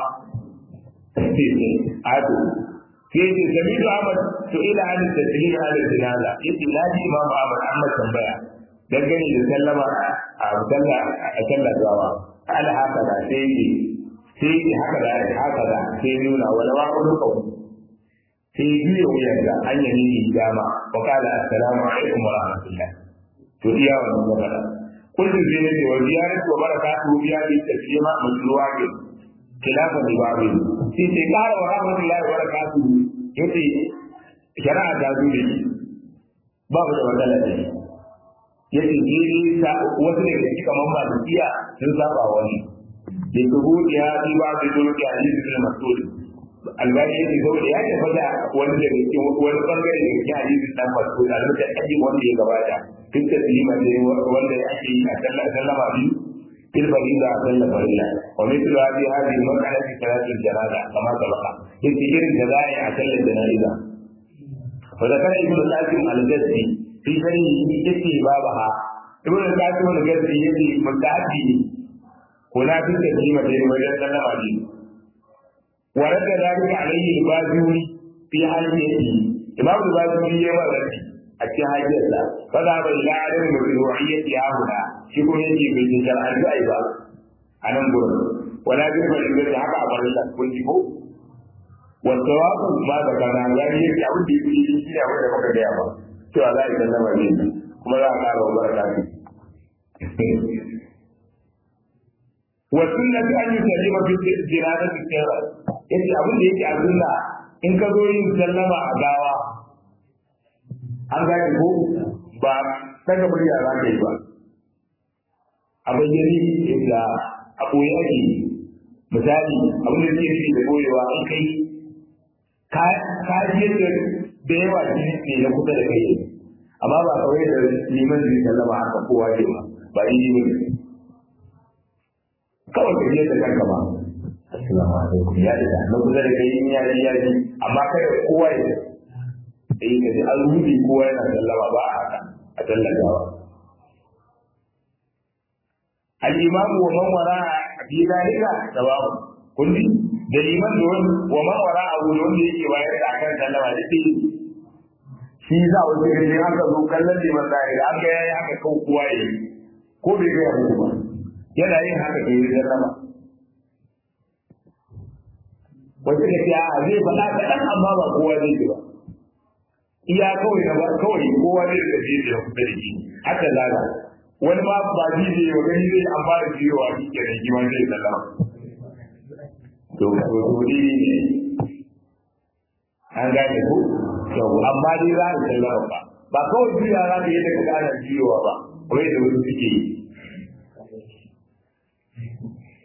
ado ke ce samidu ahmad to ila an taslim ala jinaza yace na ji imam ahmad amma tambaya dangane da sallama a sallah a sallar gawa ala haka da sai ne sai ne haka da haka da sai nuna wala wa kullu qawl sai biyo wuyar da an yi ni dama wa qala assalamu alaikum wa rahmatullah to iya wannan magana kullu zai ne wa ziyaratu wa barakatuhu biya bi taslima mashru'a bi khilafa bi babu sai sai kara wa rahmatullahi wa barakatuhu yace shari'a ta zo da babu da matsala da shi yace dai ta wasu daga cikin kamar malikiya sun saba wani da kuhu ya yi ba da dole da hadisi bin mas'ud albani yake zo da ya tabbata wani daga cikin wani bangare daga cikin hadisi dan mas'ud a lokacin aji wanda ya gabata duk da lima da wanda ake yi a sallah sallama biyu fil farida a sallah farida wa mithlu hadhihi hadhihi al-mas'ala fi salat al-janaza kama sabaqa yace irin da za a yi a sallar janaza fa zakara ibnu qasim al-jazzi fi sani yake babaha ibnu qasim al-jazzi yake mutaati kula fi taslima da wajen sallama biyu ورد ذلك عليه الباجوري في حاجته إمام الباجوري يما ذلك أكي حاجته فذهب إلى عدم مشروعية هنا شكو يجي في الشرع أيضا أنا نقول ولا بد من أن حق أمر الله كنت والصواب ما ذكرنا يعني يجي أقول دي في شيء أقول لك كذا يا با شو الله يسلم عليك كما لا قال وبركاته والسنة أن يسلم في الجنازة السيرة yace abin da yake a sunna in ka zo yin sallama a gawa an gane ko ba daga murya za ka yi ba a bayyane yadda a ɓoye ake misali abin da ke nufi da ɓoyewa an kai ka ji yadda da yawa shi ne na kusa da kai amma ba kawai da liman zai sallama haka kowa ke ba ba yi ne kawai ka je da kanka ba assalamu alaikum ya da na kusa da kai in ya ji ya ji amma kai kowa ya eh ka ji an rubi kowa yana sallama ba a haka a tallagawa al-imamu wa man wara fi dalika sawabu kulli da liman da wani wa man wara abu da wanda yake bayar da akan sallama da shi shi za wasu gani haka zo kallon liman da ya an ga yayi haka kau kowa ya yi ko bai ga muku ba yana yin haka ke yi sallama wata da ta a zai faɗa kaɗan amma ba kowa zai ji ba iya kawai na ba kawai kowa zai da zai da kusa da shi haka zaga wani ma ba ji zai yi wa gani zai an fara jiyowa shi ke da jima zai sallama to to to ne ne an gane ko to amma dai za a sallama ba ba kawai jiya za ka yi daga ƙarar jiyowa ba kawai da wasu suke yi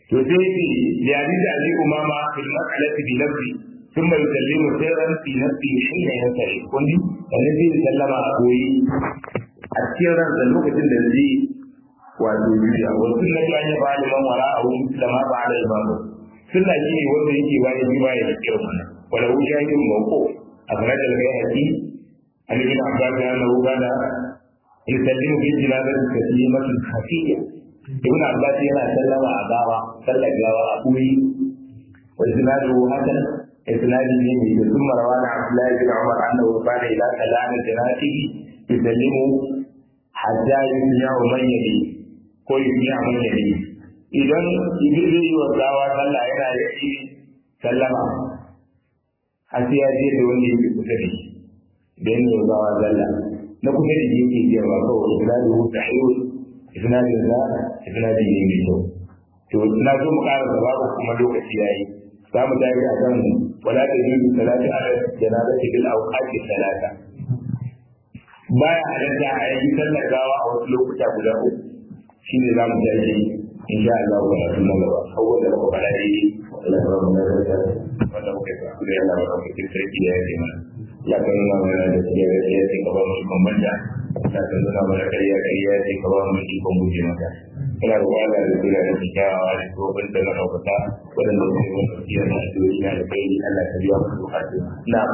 to sai ce ya ji da ali umama fil mas'alati bi nafsi ثم يسلم سرا في نفسه حين ينتهي كنت الذي سلم أبوي السر da lokacin da zai wato juya wa sunnatu an yaba liman wara a wurin islama ba ala imamu sunna shi ne wanda yake bayan ji baya da kiran wannan wala hu shahidun mawqu akhraj al-bayhaqi an ibn abbas annahu kana yusallimu fi jinazati taslimatun khafiyya ibn abbas yana sallama a gawa sallar gawa a kuri wa isnaduhu hasan isnadi ne mai ثم روى عن عبد الله بن عمر انه كان اذا كلام جنازته يسلم حتى يسمع من يليه ko yi a mun yare idan ibi zai yi wa gawa sallah yana da shi sallama har sai ya je da wanda yake kusa da shi da yin wa gawa sallah na kusa da shi yake cewa kawai isnadu hu sahihun isnadu na isnadu ne mai kyau to na zo mu ƙara gaba ko kuma lokaci yayi za mu tafi a kan wala ta yi salati ala janazati bil awqati salata baya halatta a yi sallar gawa a wasu lokuta guda uku shi ne za mu tashi in sha Allah wa rasul nan gaba abubuwan da muka faɗa dai Allah ya rabu da wanda muka yi kuskure Allah ba ka fitin sarki da ya ce mana ya kan nuna mana da shi ya ya ce ka ba mu ikon banda ya kan nuna mana kariya kariya ya ce ka ba mu ikon guje maka ina da wala da kula da shi kyawawa da tsohon da na ɗaukaka waɗanda su yi wani tafiya na addu'o'i na da kai Allah ka biya musu bukatu na'am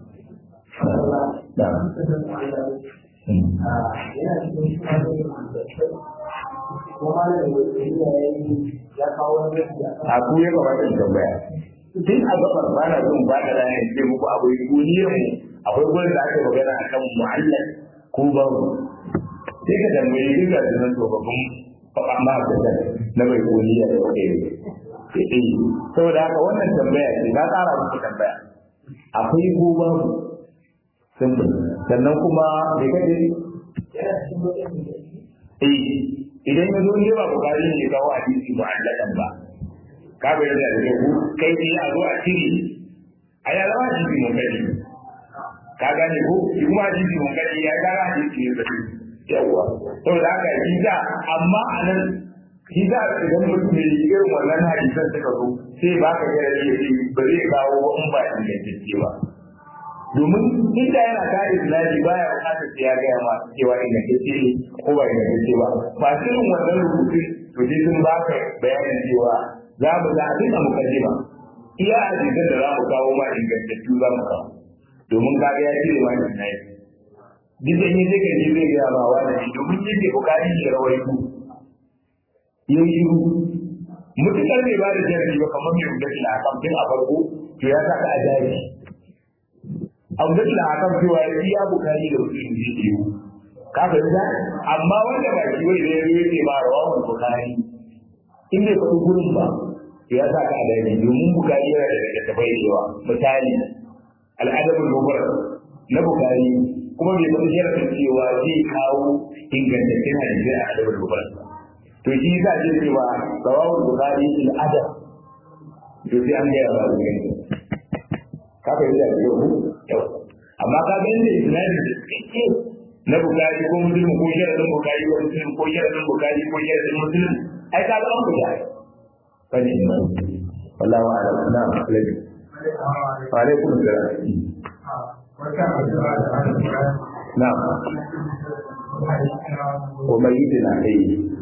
na'am a ku ya kamata in tambaya tun a gabar ba na son ba da rana ce muku akwai duniyar mu akwai gurin da aka magana akan mu'allal ko babu sai ka tambaye duk da sunan tsofaffin amma da na bai duniya da kai ne saboda haka wannan tambaya ce na tsara muku tambaya akwai ko babu simple sannan kuma bai kaje eh idan ya zo ne ba bukari ne ya kawo hadisi mu'alladan ba ka bai da da ku kai ne a zo a cire a ya zama hadisi mun gani ka gane ko shi kuma hadisi mun gani ya ga hadisi ne zai yawa saboda haka shi da amma anan shi da idan mutum ne irin wannan hadisan suka zo sai ba ka ga ya ce ba zai kawo in ba ingantacce ba domin inda yana kare islami baya bukatar sai ya gaya ma cewa ingantacce ne ko ba ingantacce ba ba irin wannan rubutun to sai sun ba ka bayanin cewa za mu za abin da muka ji ba iya hadisan da za mu kawo ma ingantacce za mu kawo domin ka ga ya cire ma islami duk da yin zai ji zai gaya ma wani domin yake bukari ya rawaito ya yi shiru mutukar bai ba da jarabi ba kamar mai rubuta a kamfin a farko to ya saka a jari abdul da akan cewa ya iya bukari da mutum zai yi ka fahimta amma wanda ba shi wai zai yi ce ba rawa bukari in bai faɗi gurin ba ya sa ka adani domin bukari yana da daga tafai da yawa misali al'adabul mubarak na bukari kuma bai faɗi sharafin cewa zai kawo ingantaccen hadisi a adabul mubarak to shi yasa ce cewa rawahul bukari fil adab to sai an gaya ba su gani ka fahimta da yau yau amma ka ga inda isnadin da suke na bukari ko muslim ko sharadin bukari ko muslim ko sharadin bukari ko sharadin muslim ai ka ga an buga fani ne wallahu a'lam na alabi wa alaikum assalam na wa mayyidina ai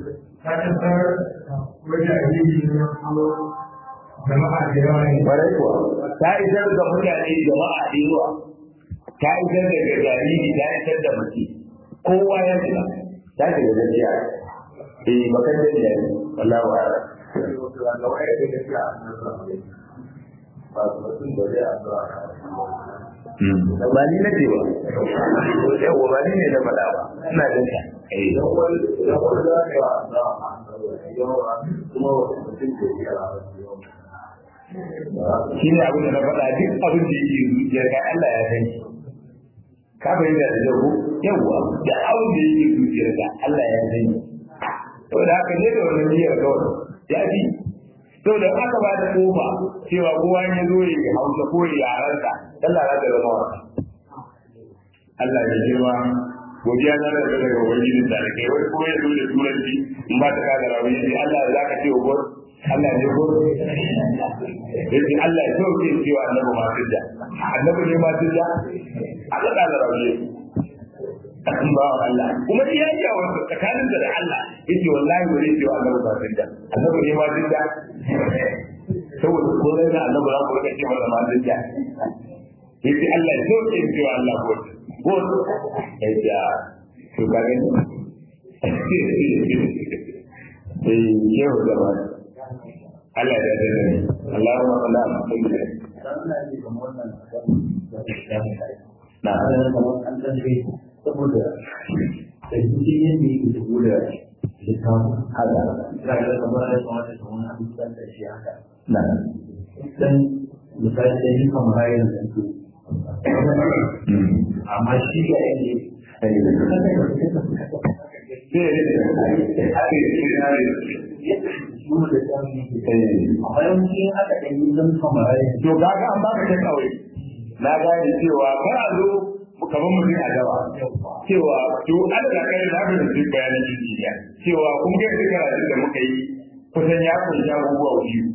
jama'a da yawa ne. Bare kuwa, ta isar da mutane jama'a da yawa, ta isar da jariri, ta isar da mace, kowa ya shiga, ta shiga gaskiya. Eh, bakan da ya yi, wallahu a'ala. Ba ni na ce ba, yawwa ba ni ne na faɗa ba, ina jin ka. Eh, shi ne abin da na faɗa duk abin da yake zuciyar ka Allah ya san shi ka fahimta da jago yawwa da abin da yake zuciyar ka Allah ya san shi saboda haka ne da wannan niyyar kawai ya fi saboda aka ba da kofa cewa kowa ya zo ya hausa ko ya yaransa Allah za ta zama wasa Allah ya girma godiya na da daga ubangiji da kai wai ko ya zo da turanci in ba ta kada rawi Allah za ka ce wa Allah ne ko yace Allah ya sauke cewa annabi ma tudda annabi ne ma tudda aka da rawiye kan ba Allah kuma iya yi a wasu tsakanin da Allah yace wallahi wani cewa annabi ma tudda annabi ne ma tudda saboda ko dai da annabi za ku rika ce masa ma tudda yace Allah ya sauke cewa Allah ko ko yace to ka gani eh yau da ba Allah ya dade ni Allahumma salli ala Muhammad na saboda da cikin yadda yake shigo da littafin hada ga da kamar da kamar da wani abu da ta shi haka na dan misali da yi kamar rayuwar da su amma shi ga yadda shi da tsari yake amma yawanci haka da yi zan kamar rayuwar to kaga an baka ta kawai na gane cewa kar a zo kamar mutum a dawa cewa to an da kai da haka da duk bayanan injiniya cewa kun ga duk karatun da muka yi kusan ya kunshi abubuwa biyu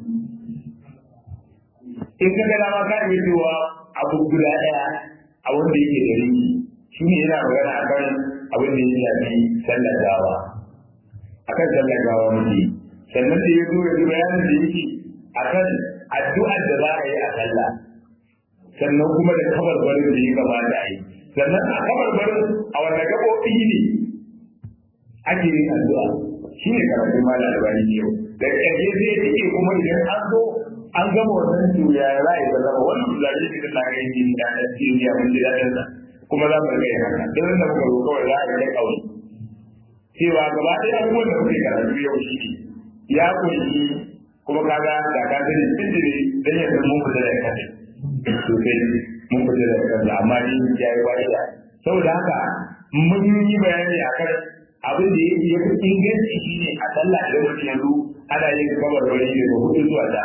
in ka ga dama ka yi cewa abu guda daya a wanda yake da rinki shi ne yana magana akan abin da ya shafi sallar gawa akan sallar gawa muke sannan da ya zo ya bayanin da yake akan addu'ar da za a yi a sallah sannan kuma da kabarbarin da ya kamata a yi sannan a kabarbarin a wanda gaɓoɓi ne ake yin addu'a shi ne karatun malam albani ne yau da ƙarshe zai cike kuma idan an zo an gama wannan tuya ya za a yi zama wannan zaje ne da tsarin jini da na cikin ya mun ji daɗin sa kuma za mu rika yin haka don da muka zo kawai za a yi kawai cewa gaba ɗaya abubuwan da muke karatu yau shi ne ya kunshi kuma kaga da ka sani tsindiri dan ya san mun fita da kai sosai mun fita da kansa amma ni ya yi fa'ida saboda haka mun yi bayani akan abin da yake yafi inganci shine a sallah idan mutum yanzu ana yin kabar wani daga hudu zuwa da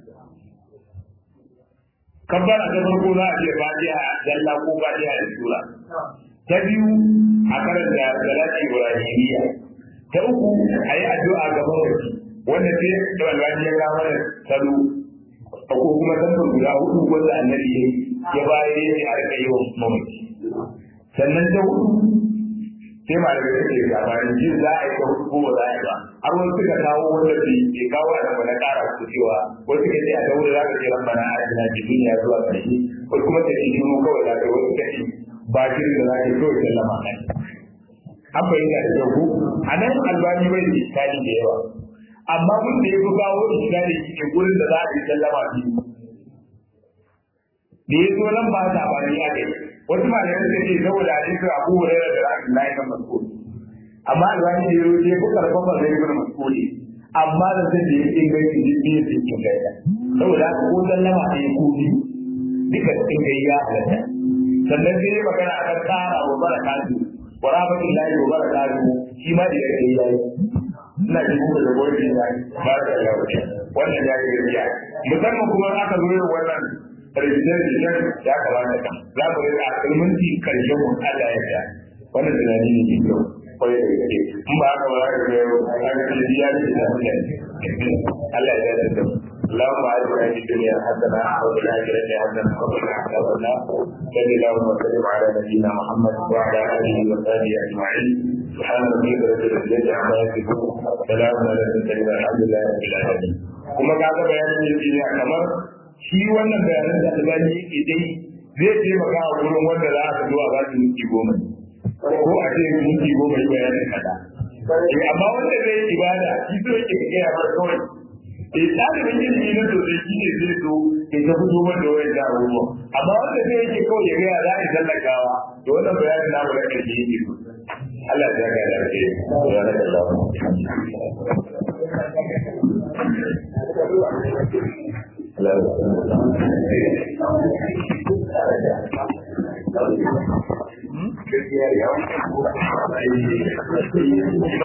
kabbara ta farko za a ce fatiha dalla ko fatiha da sura ta biyu a karanta salati ibrahimiyya ta uku a yi addu'a ga mawaki wanda sai da walwani ya kawo mana salo ko kuma tantar guda hudu wanda annabi ya ya bayar ya ce a rika yi wa mamaci sannan ta hudu sai ma daga yake labarin jin za a yi ta hudu ko ba za a yi ba har wani suka kawo wanda bai ke kawo a nan na kara su cewa wasu suka ce a ta hudu za ka ce rabbana atina fid dunya zuwa ƙarshe wasu kuma ta ce shiru kawai za ka yi wasu suka ce ba shirin da za ka yi kawai sallama kai an bayyana da kyau ko a nan albani bai da iskali da yawa amma mun da ya fi kawo iskali shi ne gurin da za a yi sallama biyu da ya zo nan ba ta bani ya kai wasu malamai suka ce saboda a cikin abu hurairar da ra'ayin na kan mas'ul amma albani da ya zo ya fi karfafa zai ibn mas'ul amma da zai da ya inganci duk biyu sun inganta saboda haka ko sallama da ya kuɗi duka sun kai ya halatta sannan sai ya magana a kan tsara wa barakatu wa rahmatullahi wa barakatu shi ma da ya kai ya yi ina ji muku da goyi da ba da yawa wannan ya yi gaskiya musamman kuma aka zo yin wannan rijinar rijinar ya kamata kan za mu rika ilminti karshen mu Allah ya ta wannan tunani ne mai kyau kwarai da gaske in ba haka ba za ka ga aka ce ya ce da mutane Allah ya ta da اللهم اجعلنا في الدنيا حسنه وفي الاخره حسنه وقنا عذاب النار صل اللهم وسلم على نبينا محمد وعلى اله وصحبه اجمعين سبحان ربك رب العزه عما يصفون سلام على المرسلين الحمد لله رب العالمين kuma ka ga bayanin da ne kamar shi wannan bayanan da albani yake dai zai taimaka a wurin wanda za a zuwa ba su minti goma ko a ce minti goma yi bayanin kaza amma wanda zai ibada shi so yake gaya mar kawai eh ɗalibin ilimi na sosai shi ne zai so in ta fito man da wayan abubuwa amma wanda zai yake kawai ya gaya za a yi tallakawa da wannan bayanin namu na ƙarshe yake so Allah ya ga da ke ya da Allah Gaskiya ya